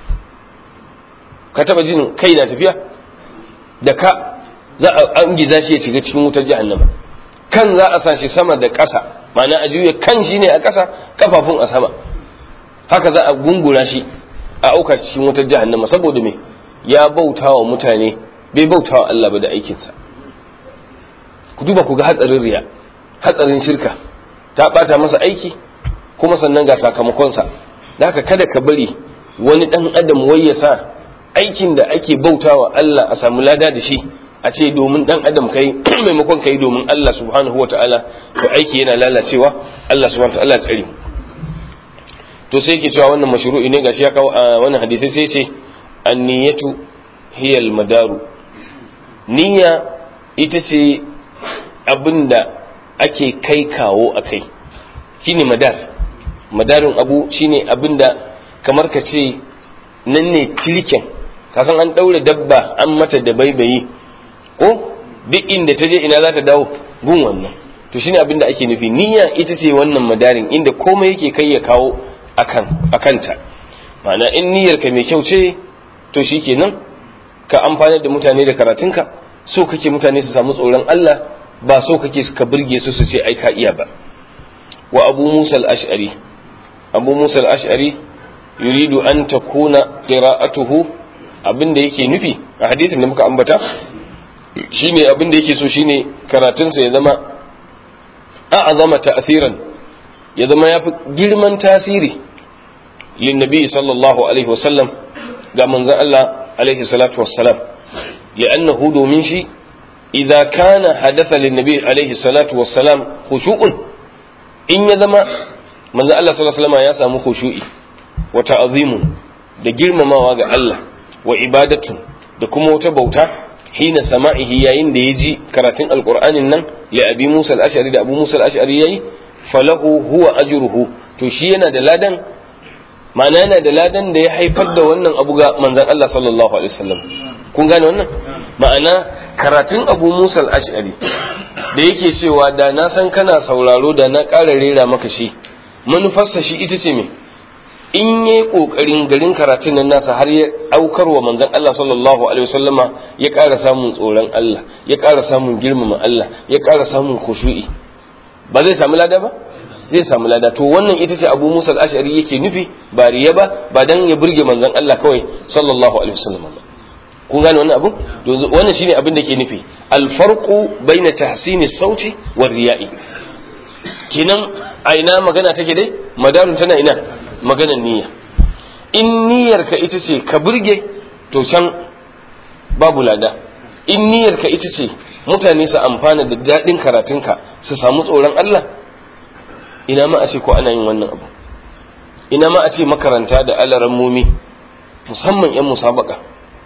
ka taba jin kai na tafiya da ka za a an giza shi ya shiga cikin wutar jahannama kan za a sa shi sama da ƙasa ma'ana a juya kan shi ne a ƙasa kafafun a sama haka za a gungura shi a auka cikin wutar jahannama saboda me ya bauta wa mutane bai bauta wa Allah ba da aikinsa ku duba ku ga hatsarin riya hatsarin shirka ta bata masa aiki kuma sannan ga sakamakonsa da haka kada ka bari wani dan adam wai ya sa aikin da ake bautawa Allah a samu lada da shi a ce domin dan adam kai maimakon kai domin Allah subhanahu wataala to aiki yana lalacewa Allah subhanahu wataala tsare to sai yake cewa wannan mashru'i ne gashi ya kawo a wannan hadisi sai ce an-niyatu hiya al-madaru niyya ita ce abinda ake kai kawo a kai shine madar madarin abu shine abinda kamar ka ce nan ne tilken kasan an ɗaure dabba an mata da baibayi ko duk inda ta je ina za ta dawo gun wannan to shine abinda ake nufi niyya ita ce wannan madarin inda komai yake kai ya kawo akan akanta ma'ana in niyyarka mai kyau ce to shikenan ka amfanar da mutane da karatunka so kake mutane su samu tsoron Allah ba so kake ka burge su su ce ai ka iya ba wa abu musa al-ash'ari abu musa al-ash'ari yuridu an takuna qira'atuhu abinda yake nufi a hadisin da muka ambata shine abinda yake so shine karatunsa ya zama a'azama ta'thiran ya zama yafi girman tasiri lin nabi sallallahu alaihi wasallam ga manzon Allah alaihi salatu wassalam li'annahu domin shi idza kana hadatha lin nabi alaihi salatu wassalam khushu'un in ya zama manzon Allah sallallahu alaihi wasallam ya samu khushu'i wa ta'zimun da girmamawa ga Allah wa ibadatu da kuma wata bauta hina sama'ihi yayin da ya ji karatun alqur'anin nan li abi musa al-ash'ari da abu musa al-ash'ari yayi falahu huwa ajruhu to shi yana da ladan ma'ana yana da ladan da ya haifar da wannan abu ga manzon Allah sallallahu alaihi wasallam kun gane wannan ma'ana karatun abu musa al-ash'ari da yake cewa da na san kana sauraro da na ƙara rera maka shi manufarsa shi ita ce me in yi ƙoƙarin garin karatun nan nasa har ya aukar wa manzon Allah sallallahu alaihi wasallama ya ƙara samun tsoron Allah ya ƙara samun girmama Allah ya ƙara samun khushu'i ba zai samu lada ba zai samu lada to wannan ita ce Abu Musa al-Ash'ari yake nufi ba riya ba ba dan ya burge manzon Allah kawai sallallahu alaihi wasallam ba kun gane wannan abu wannan shine abin da ke nufi al-farqu baina tahsini sauti wa riya'i kenan a ina magana take dai madarun tana ina maganar niyya in niyyarka ita ce ka burge to can babu lada in niyyarka ita ce mutane su amfana da daɗin karatunka su samu tsoron Allah ina ma a ce ko ana yin wannan abu ina ma a ce makaranta da alaran mumi musamman 'yan musabaka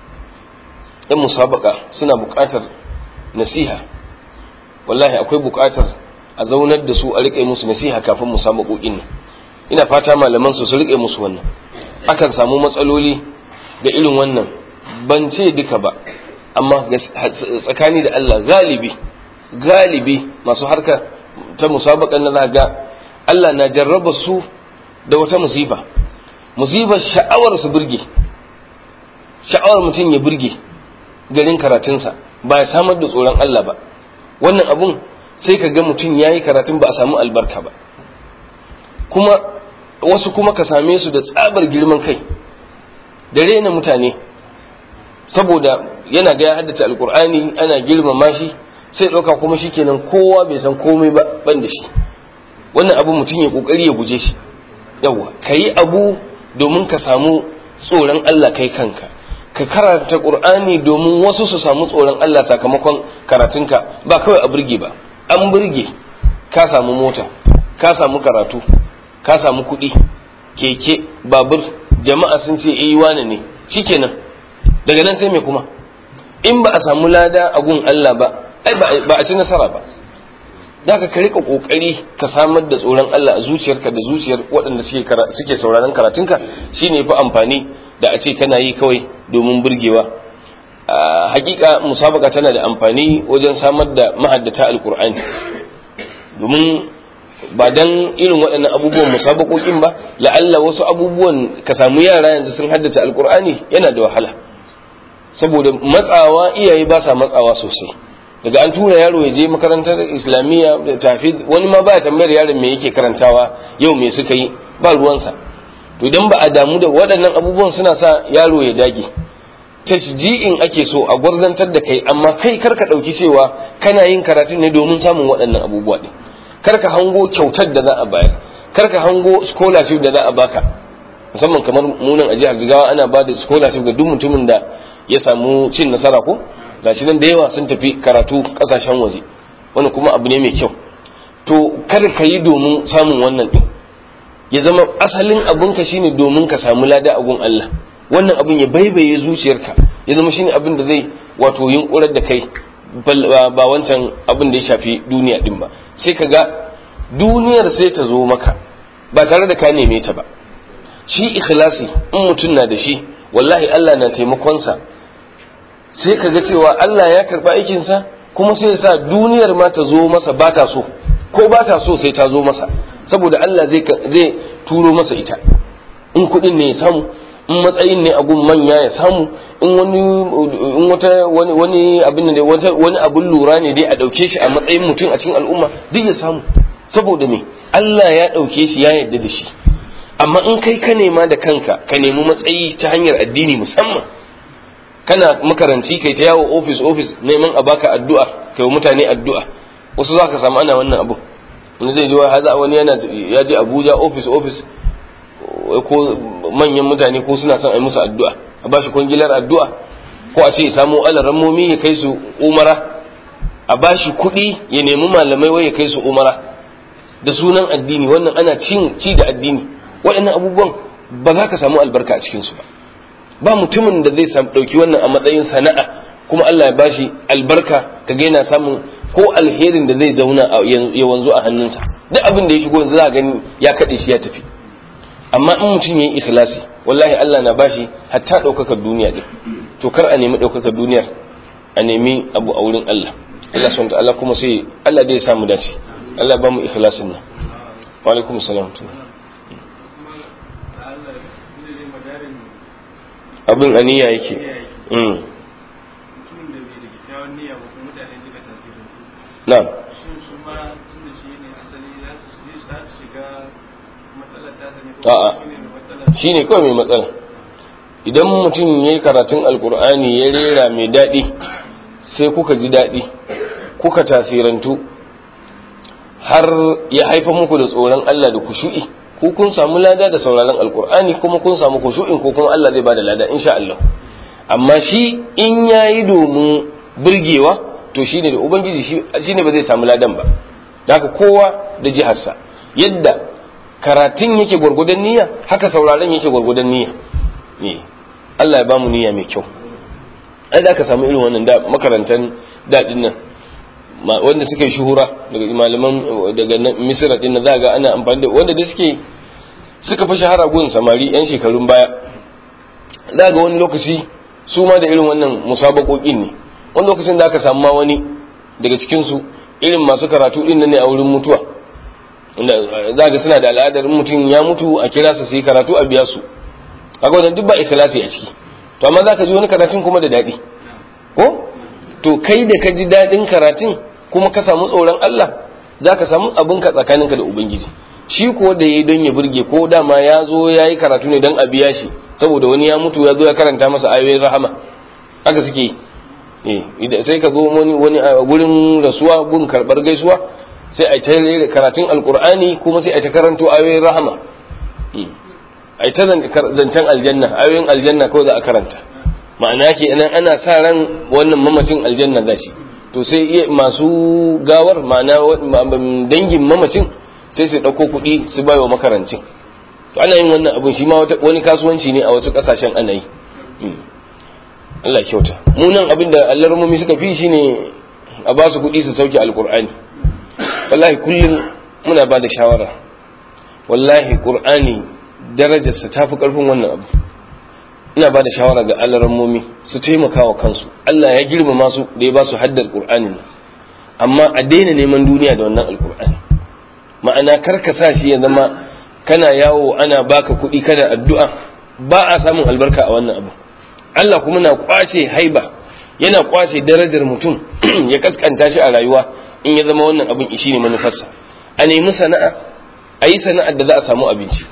'yan musabaka suna buƙatar nasiha wallahi akwai buƙatar a zaunar da su a riƙe musu nasiha kafin musabaƙoƙin nan ina fata malaman su su rike musu wannan akan samu matsaloli da irin wannan ban ce duka ba amma tsakani da Allah galibi galibi masu harka ta musabakan na ga Allah na jarraba su da wata musifa musibar sha'awar su burge sha'awar mutum ya burge garin karatunsa ba ya samar da tsoron Allah ba wannan abun sai ka ga mutum ya yi karatun ba a samu albarka ba kuma wasu kuma ka same su da tsabar girman kai da rena mutane saboda yana ga ya haddace alkur'ani ana girmama shi sai ɗauka kuma shi kenan kowa bai san komai ba ban da shi wannan abu mutum ya kokari ya guje shi yawa ka yi abu domin ka samu tsoron Allah kai kanka ka karanta qur'ani domin wasu su samu tsoron Allah sakamakon karatunka ba kawai a burge ba an burge ka samu mota ka samu karatu ka samu kuɗi keke babur jama'a sun ce eh wane ne shikenan daga nan sai me kuma in ba a samu lada a gun Allah ba ai ba a ci nasara ba da ka rika kokari ka samar da tsoron Allah a zuciyarka da zuciyar waɗanda suke suke sauraron karatunka shine fa amfani da a ce kana yi kawai domin burgewa hakika musabaka tana da amfani wajen samar da mahaddata alkur'ani domin ba dan irin waɗannan abubuwan musabakokin ba la'alla wasu abubuwan ka samu yara yanzu sun haddace alkur'ani yana da wahala saboda matsawa iyaye ba sa matsawa sosai daga an tura yaro ya je makarantar islamiyya da tafi wani ma ba tambayar yaron me yake karantawa yau me suka yi ba ruwansa to idan ba a damu da waɗannan abubuwan suna sa yaro ya dage tashji'in ake so a gwarzantar da kai amma kai kar ka ɗauki cewa kana yin karatu ne domin samun waɗannan abubuwa ɗin kar ka hango kyautar da za a bayar kar ka hango scholarship da za a baka musamman kamar munan a jihar jigawa ana ba da scholarship ga duk mutumin da ya samu cin nasara ko gashi nan da yawa sun tafi karatu kasashen waje wani kuma abu ne mai kyau to kar ka yi domin samun wannan din ya zama asalin abinka shine domin ka samu lada a gun Allah wannan abin ya baibaye zuciyarka ya zama shine abin da zai wato yunkurar da kai ba wancan abin da ya shafi duniya din ba sai ka ga duniyar sai ta zo maka ba tare da ka neme ta ba shi ikhlasi in mutum na da shi wallahi Allah na taimakonsa sai ka ga cewa Allah ya karɓi aikinsa kuma sai sa duniyar ma ta zo masa ba ta so ko ba ta so sai ta zo masa saboda Allah zai zai turo masa ita in kuɗin ne ya samu in matsayin ne a gun manya ya samu in wani in wata wani wani abin ne wata wani abun lura ne dai a dauke shi a matsayin mutum a cikin al'umma duk ya samu saboda me Allah ya dauke shi ya yarda da shi amma in kai ka nema da kanka ka nemi matsayi ta hanyar addini musamman kana makaranci kai ta yawo office office neman a baka addu'a kai mutane addu'a wasu za ka samu ana wannan abu wani zai ji wa haza wani yana ya je Abuja office office ko manyan mutane ko suna son a yi musu addu'a a bashi kwangilar addu'a ko a ce ya samu alarammomi ya kai su umara a bashi kuɗi ya nemi malamai wai ya kai su umara da sunan addini wannan ana cin ci da addini waɗannan abubuwan ba za ka samu albarka a cikinsu ba ba mutumin da zai ɗauki wannan a matsayin sana'a kuma Allah ya bashi albarka ka ga yana samun ko alherin da zai zauna ya wanzu a hannunsa duk abin da ya shigo yanzu za a gani ya kaɗe shi ya tafi amma in mutum ya yi ikhlasi wallahi Allah na bashi hatta ɗaukakar duniya ɗin to kar a nemi ɗaukakar duniyar a nemi abu a wurin Allah Allah subhanahu ta'ala kuma sai Allah dai ya samu dace Allah ba mu ikhlasin nan wa alaikum salam abin aniya yake na'am a'a shi ne kawai mai matsala idan mutum ya yi karatun alkur'ani ya rera mai daɗi sai kuka ji daɗi kuka tasirantu har ya haifa muku da tsoron Allah da kushu'i ko kun samu lada da sauraron alkur'ani kuma kun samu kushu'in ko kuma Allah zai bada lada insha Allah amma shi in yayi domin burgewa to shine da ubangiji shine ba zai samu ladan ba da haka kowa da jiharsa yadda karatun yake gwargwadon niyya haka sauraron yake gwargwadon niyya Allah ya bamu niyya mai kyau ai da ka samu irin wannan da makarantan daɗin nan wanda suka yi shuhura daga malaman daga misira din za ga ana amfani da wanda da suke suka fi shahara gun samari yan shekarun baya za ga wani lokaci su ma da irin wannan musabakokin ne wani lokacin da aka samu ma wani daga cikinsu irin masu karatu din nan ne a wurin mutuwa za ga suna da al'adar mutum ya mutu a kira su su yi karatu a biya su kaga wannan duk ba ikhlasi a ciki to amma za ka ji wani karatun kuma da daɗi ko to kai da ka ji daɗin karatun kuma ka samu tsoron Allah za ka samu abinka tsakaninka da ubangiji shi ko da ya yi don ya burge ko dama ya zo ya yi karatu ne don a biya shi saboda wani ya mutu ya zo ya karanta masa ayoyin rahama haka suke yi sai ka zo wani wani a gurin rasuwa gun karɓar gaisuwa sai a ta karatun alkur'ani kuma sai a ta karanto ayoyin rahama ai ta zancen aljanna ayoyin aljanna kawai za a karanta ma'ana ke nan ana sa ran wannan mamacin aljanna za shi to sai iya masu gawar ma'ana dangin mamacin sai su ɗauko kuɗi su bai wa makarancin to ana yin wannan abun shi ma wani kasuwanci ne a wasu ƙasashen ana yi Allah kyauta mu nan abin da allarmomi suka fi shine a ba su kuɗi su sauke alƙur'ani wallahi kullum muna ba da shawara wallahi ƙur'ani darajarsa ta fi ƙarfin wannan abu ina ba da shawara ga allarmomi su taimaka wa kansu Allah ya girmama su da ya ba su haddar ƙur'ani nan amma a daina neman duniya da wannan alƙur'ani ma'ana kar ka sa shi ya zama kana yawo ana baka kuɗi kana addu'a ba a samun albarka a wannan abu Allah kuma na kwace haiba yana kwace darajar mutum ya kaskanta shi a rayuwa in ya zama wannan abin ishi ne manufarsa a nemi sana'a a yi sana'ar da za a samu abinci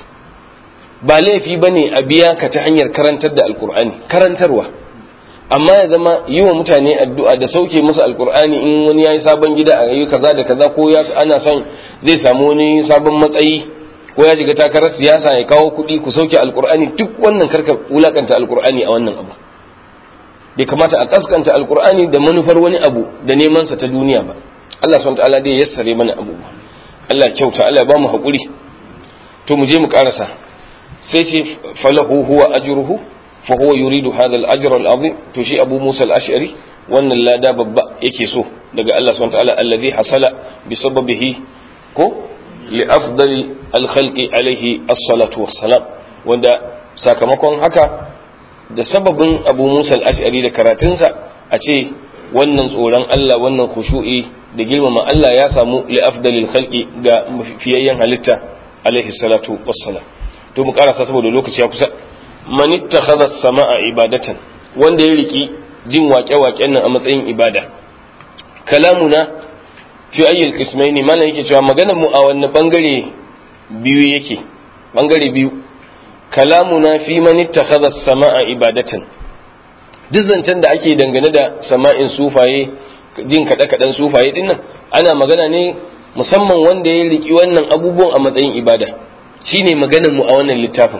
ba laifi ba ne a biya ka ta hanyar karantar da alkur'ani karantarwa amma ya zama yi wa mutane addu'a da sauke musu alkur'ani in wani ya yi sabon gida a yi kaza da kaza ko ana son zai samu wani sabon matsayi ko ya shiga takarar siyasa ya kawo kuɗi ku sauke alkur'ani duk wannan karka wulakanta alkur'ani a wannan abu bai kamata a kaskanta alkur'ani da manufar wani abu da neman sa ta duniya ba Allah subhanahu ta'ala dai yassare mana abubuwa Allah kyauta Allah ba mu hakuri to mu je mu karasa sai ce falahu huwa ajruhu fa huwa yuridu hadha al-ajr al-azim to shi Abu Musa al-Ash'ari wannan lada babba yake so daga Allah subhanahu ta'ala alladhi hasala bi sababihi ko لأفضل الخلق عليه الصلاة والسلام wanda sakamakon haka da sababin abu musa al'ashari da karatunsa a ce wannan tsoron Allah wannan khushu'i da girmama Allah ya samu li'afdalil khalqi ga fiyayyen halitta alaihi salatu wassalam to mu karasa saboda lokaci ya kusa man ittakhadha as-sama'a ibadatan wanda ya riki jin waƙe-waƙen nan a matsayin ibada kalamuna fi ayyul qismaini mana yake cewa maganar mu a wannan bangare biyu yake bangare biyu kalamuna fi man ittakhadha as-sama'a ibadatan duk zancen da ake dangane da sama'in sufaye jin kada kadan sufaye dinnan ana magana ne musamman wanda ya riki wannan abubuwan a matsayin ibada shine maganar mu a wannan littafin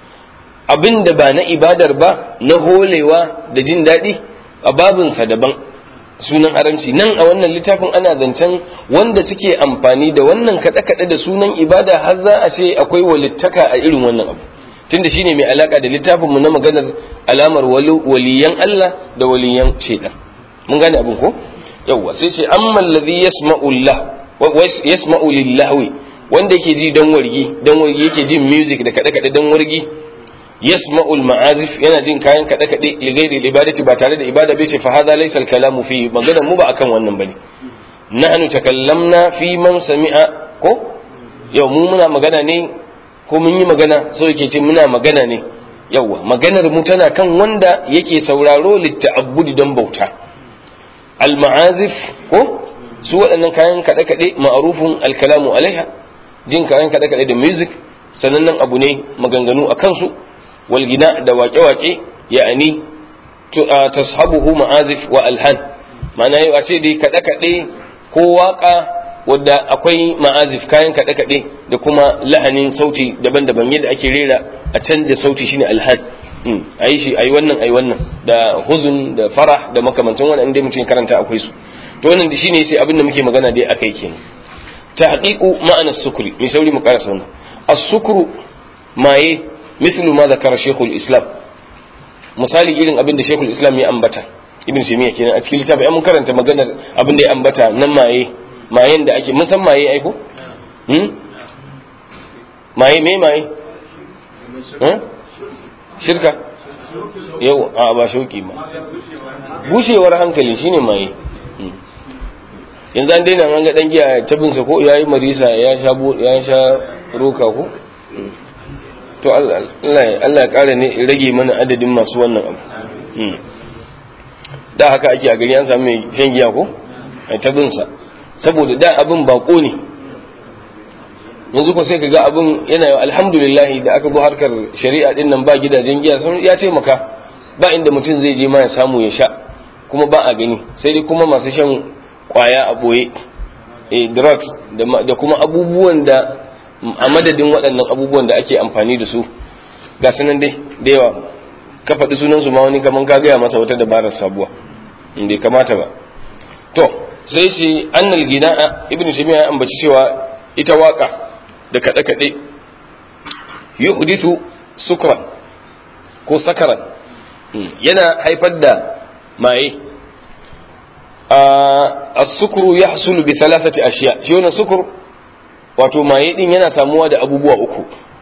abinda ba na ibadar ba na holewa da jin daɗi a babinsa daban sunan haramci nan a wannan littafin ana zancen wanda suke amfani da wannan kaɗe-kaɗe da sunan ibada har za a ce akwai walittaka a irin wannan abu tunda shine mai alaka da littafin mu na maganar alamar waliyan Allah da waliyan shaidan mun gane abin ko yawwa sai ce amma alladhi yasma'u Allah yasma'u lillahi wanda yake ji dan wargi dan wargi yake jin music da kaɗe-kaɗe dan wargi yasma'u al-ma'azif yana jin kayan kaɗe kaɗe li ghairi ibadati ba tare da ibada bai ce fa hadha laysa al-kalamu fi maganar mu ba akan wannan bane nahnu takallamna fi man sami'a ko yau mu muna magana ne ko mun yi magana so yake ce muna magana ne yawa maganar mu tana kan wanda yake sauraro litta'abbudi don bauta al-ma'azif ko su waɗannan kayan kaɗe kaɗe ma'arufun al-kalamu alaiha jin kayan kaɗe kaɗe da music sanannen abu ne maganganu a kansu والغناء da waƙe-waƙe ya'ani tashabuhu ma'azif wa alhan ma'ana yau a ce dai kaɗe-kaɗe ko waƙa wadda akwai ma'azif kayan kaɗe-kaɗe da kuma lahanin sauti daban-daban yadda ake rera a canja sauti shine alhan a yi shi a yi wannan a yi wannan da huzun da farah da makamantan wannan inda mutum karanta akwai su to wannan shine sai abin da muke magana dai akai kenan tahqiqu ma'ana sukri mai sauri mu karasa wannan as-sukru maye مثل ما ذكر شيخ الإسلام misali irin abin da shekul islam ya ambata ibn shemiya kenan a cikin littafi mun karanta maganar abin da ya ambata nan maye mayen da ake mun san maye aiko hmm? maye me maye shirka yau a ba shauki ba bushewar hankali shine maye yanzu an daina an ga dan giya ta binsa ko yayi marisa ya sha ya sha roka ko to Allah ya ƙara ne rage mana adadin masu wannan abu da haka ake a gari an samu mai shan giya ko ai ta binsa saboda da abin bako ne yanzu ko sai ka ga abin yana alhamdulillah da aka zo harkar shari'a din nan ba gidajen giya sun ya taimaka ba inda mutum zai je ma ya samu ya sha kuma ba a gani sai dai kuma masu shan kwaya a boye eh drugs da kuma abubuwan da a madadin waɗannan abubuwan da ake amfani da su ga sanan dai da yawa ka faɗi sunan su ma wani kaman ka gaya masa wata dabarar sabuwa in bai kamata ba to sai shi annal gina'a ibnu taymiya ya ambaci cewa ita waka da kaɗe kaɗe yuhdithu sukran ko sakaran yana haifar da maye as-sukru yahsulu bi thalathati ashiya shi wannan sukur wato maye din yana samuwa da abubuwa uku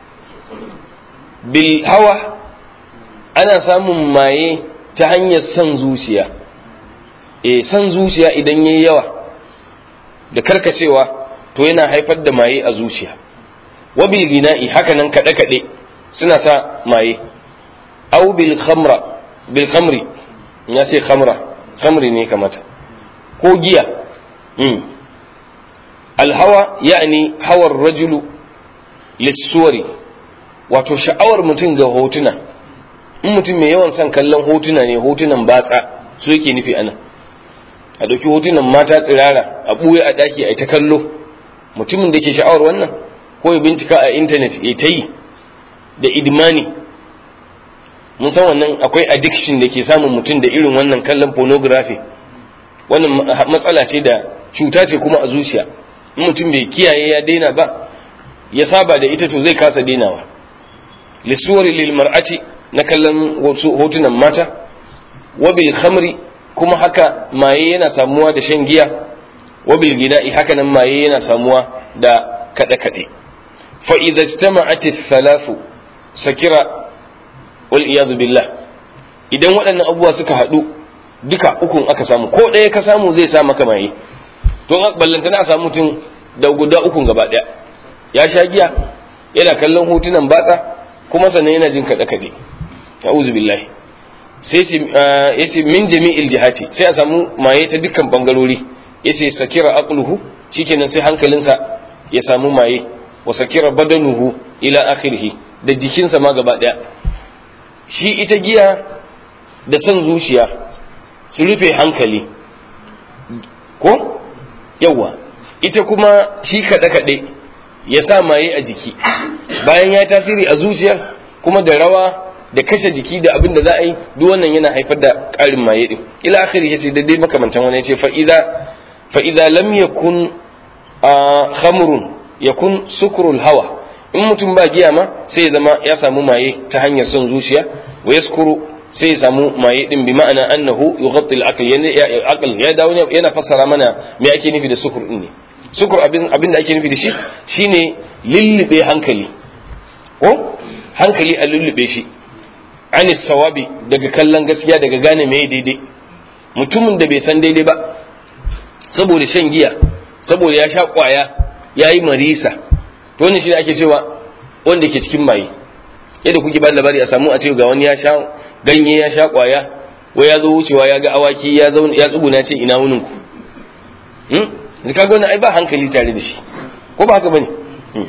bil hawa ana samun maye ta hanyar son zuciya eh son zuciya idan yayi yawa da karkacewa to yana haifar da maye a zuciya wa bil gina'i haka nan kaɗe kaɗe suna sa maye au bil khamra bil khamri ya ce khamra khamri ne kamata ko giya mm. alhawa yani hawar rajulu lissuwari wato sha'awar mutum ga hotuna in mutum mai yawan son kallon hotuna ne hotunan batsa su yake nufi ana a ɗauki hotunan mata tsirara a ɓuye a ɗaki a ta kallo mutumin da ke sha'awar wannan ko ya bincika a intanet ya ta yi da idmani mun san wannan akwai addiction da ke samun mutum da irin wannan kallon pornography wannan matsala ce da cuta ce kuma a zuciya in mutum bai kiyaye ya daina ba ya saba da ita to zai kasa dainawa lisuwari lil mar'ati na kallon hotunan mata wa bil khamri kuma haka maye yana samuwa da shan giya wa bil gida'i haka nan maye yana samuwa da kada kade fa idza ijtama'at thalathu sakira wal iyadu billah idan waɗannan abubuwa suka haɗu duka ukun aka samu ko ɗaya ka samu zai sa maka maye to ballanta na samu mutum da guda ukun gaba ɗaya ya sha giya yana kallon hotunan batsa kuma sannan yana jin kaɗe kaɗe a'udhu billahi sai yace min jami'il jihati sai a samu maye ta dukkan bangarori yace sakira aqluhu shikenan sai hankalinsa ya samu maye wa sakira badanuhu ila akhirih da jikinsa ma gaba ɗaya shi ita giya da son zuciya su rufe hankali ko yawa ita kuma shi kaɗe-kaɗe ya sa maye a jiki bayan ya tasiri a zuciyar kuma da rawa da kashe jiki da abin da za a yi duk wannan yana haifar da ƙarin maye din ila akhiri yace da dai makamantan wani yace fa idza fa idza lam yakun khamrun yakun sukrul hawa in mutum ba giya ma sai ya zama ya samu maye ta hanyar son zuciya wa yaskuru sai ya samu maye din bi ma'ana annahu yughatti al-aql ya aql ya dawo yana fassara mana me ake nufi da sukur din ne sukur abin abin da ake nufi da shi shine lullube hankali ko hankali a lullube shi ani sawabi daga kallon gaskiya daga gane me daidai mutumin da bai san daidai ba saboda shan giya saboda ya sha kwaya ya yi marisa to wannan shi ake cewa wanda ke cikin maye yadda kuke ba labari a samu a ce ga wani ya sha ganye ya sha kwaya wai ya zo wucewa ya ga awaki ya zauna ya tsuguna ce ina wunin ku hmm zaka ga wannan ai ba hankali tare da shi ko ba haka bane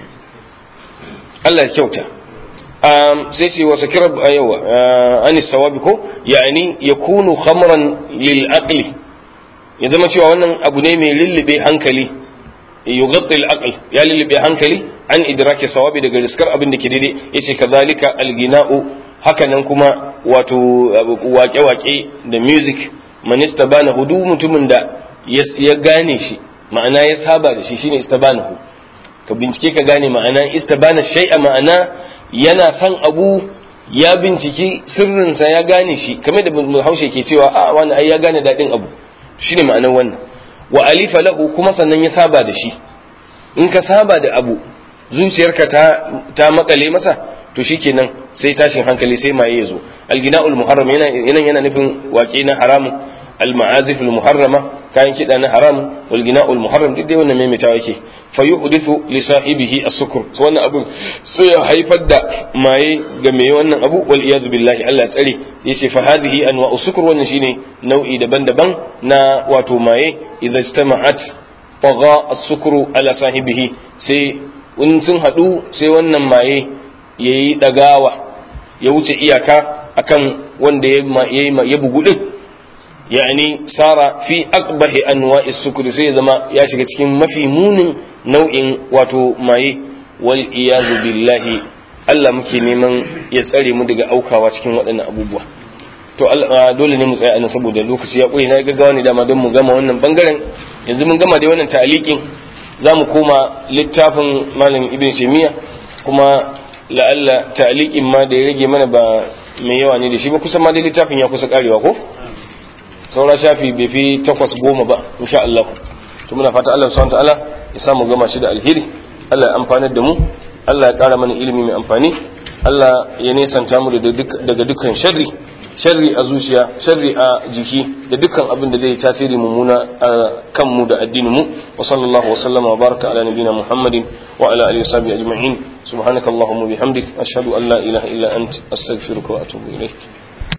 Allah ya kyauta um, sai ce wasa kira yawa ani sawabi ko yani yakunu khamran lil aqli ya zama cewa wannan abu ne mai lullube hankali yughatti al aql ya lullube hankali an idraki sawabi daga riskar abin da ke daidai yace kazalika al gina'u hakanan kuma wato wake-wake da music man istabana hudu mutumin da ya gane shi ma'ana ya saba da shi shine istabanahu ka bincike ka gane ma'ana istabana shay'a ma'ana yana son abu ya binciki sirrinsa ya gane shi kamar da haushe ke cewa a wani ai ya gane daɗin abu shine ma'anar wannan wa alifa lahu kuma sannan ya saba da shi in ka saba da abu zuciyarka ta ta makale masa to shikenan sai tashin hankali sai maye ya zo algina'ul muharram yana yana nufin waƙe na haramun al-ma'azif al-muharrama kayan kiɗa na haram wal gina'ul muharram duk dai wannan maimaitawa yake fa yuhdithu li sahibihi as-sukr to wannan abun sai ya haifar da maye ga mai wannan abu wal iyad billahi Allah ya tsare yace fa hadhihi anwa'u sukr wannan shine nau'i daban-daban na wato maye idza istama'at tagha as-sukru ala sahibihi sai in sun hadu sai wannan maye yayi dagawa ya wuce iyaka akan wanda ya bugu din yani sara fi aqbahi anwa'i sukri sai zama ya shiga cikin mafi munin nau'in wato maye wal iyazu billahi Allah muke neman ya tsare mu daga aukawa cikin waɗannan abubuwa to dole ne mu tsaya anan saboda lokaci ya ƙure na gaggawa ne dama don mu gama wannan bangaren yanzu mun gama da wannan ta'alikin za mu koma littafin malam ibn taymiya kuma la'alla ta'alikin ma da ya rage mana ba mai yawa ne da shi ba kusan ma dai littafin ya kusa karewa ko saura shafi bai fi takwas goma ba insha Allah to muna fata Allah subhanahu ta'ala ya samu gama shi da alheri Allah ya amfanar da mu Allah ya kara mana ilimi mai amfani Allah ya nesanta mu daga dukkan sharri sharri a zuciya sharri a jiki da dukkan abin da zai tasiri mummuna a kanmu da addinin mu wa sallallahu wa sallama wa baraka ala nabina muhammadin wa ala alihi wa sahbihi ajma'in subhanakallahumma bihamdik ashhadu an la ilaha illa ant astaghfiruka wa atubu ilayk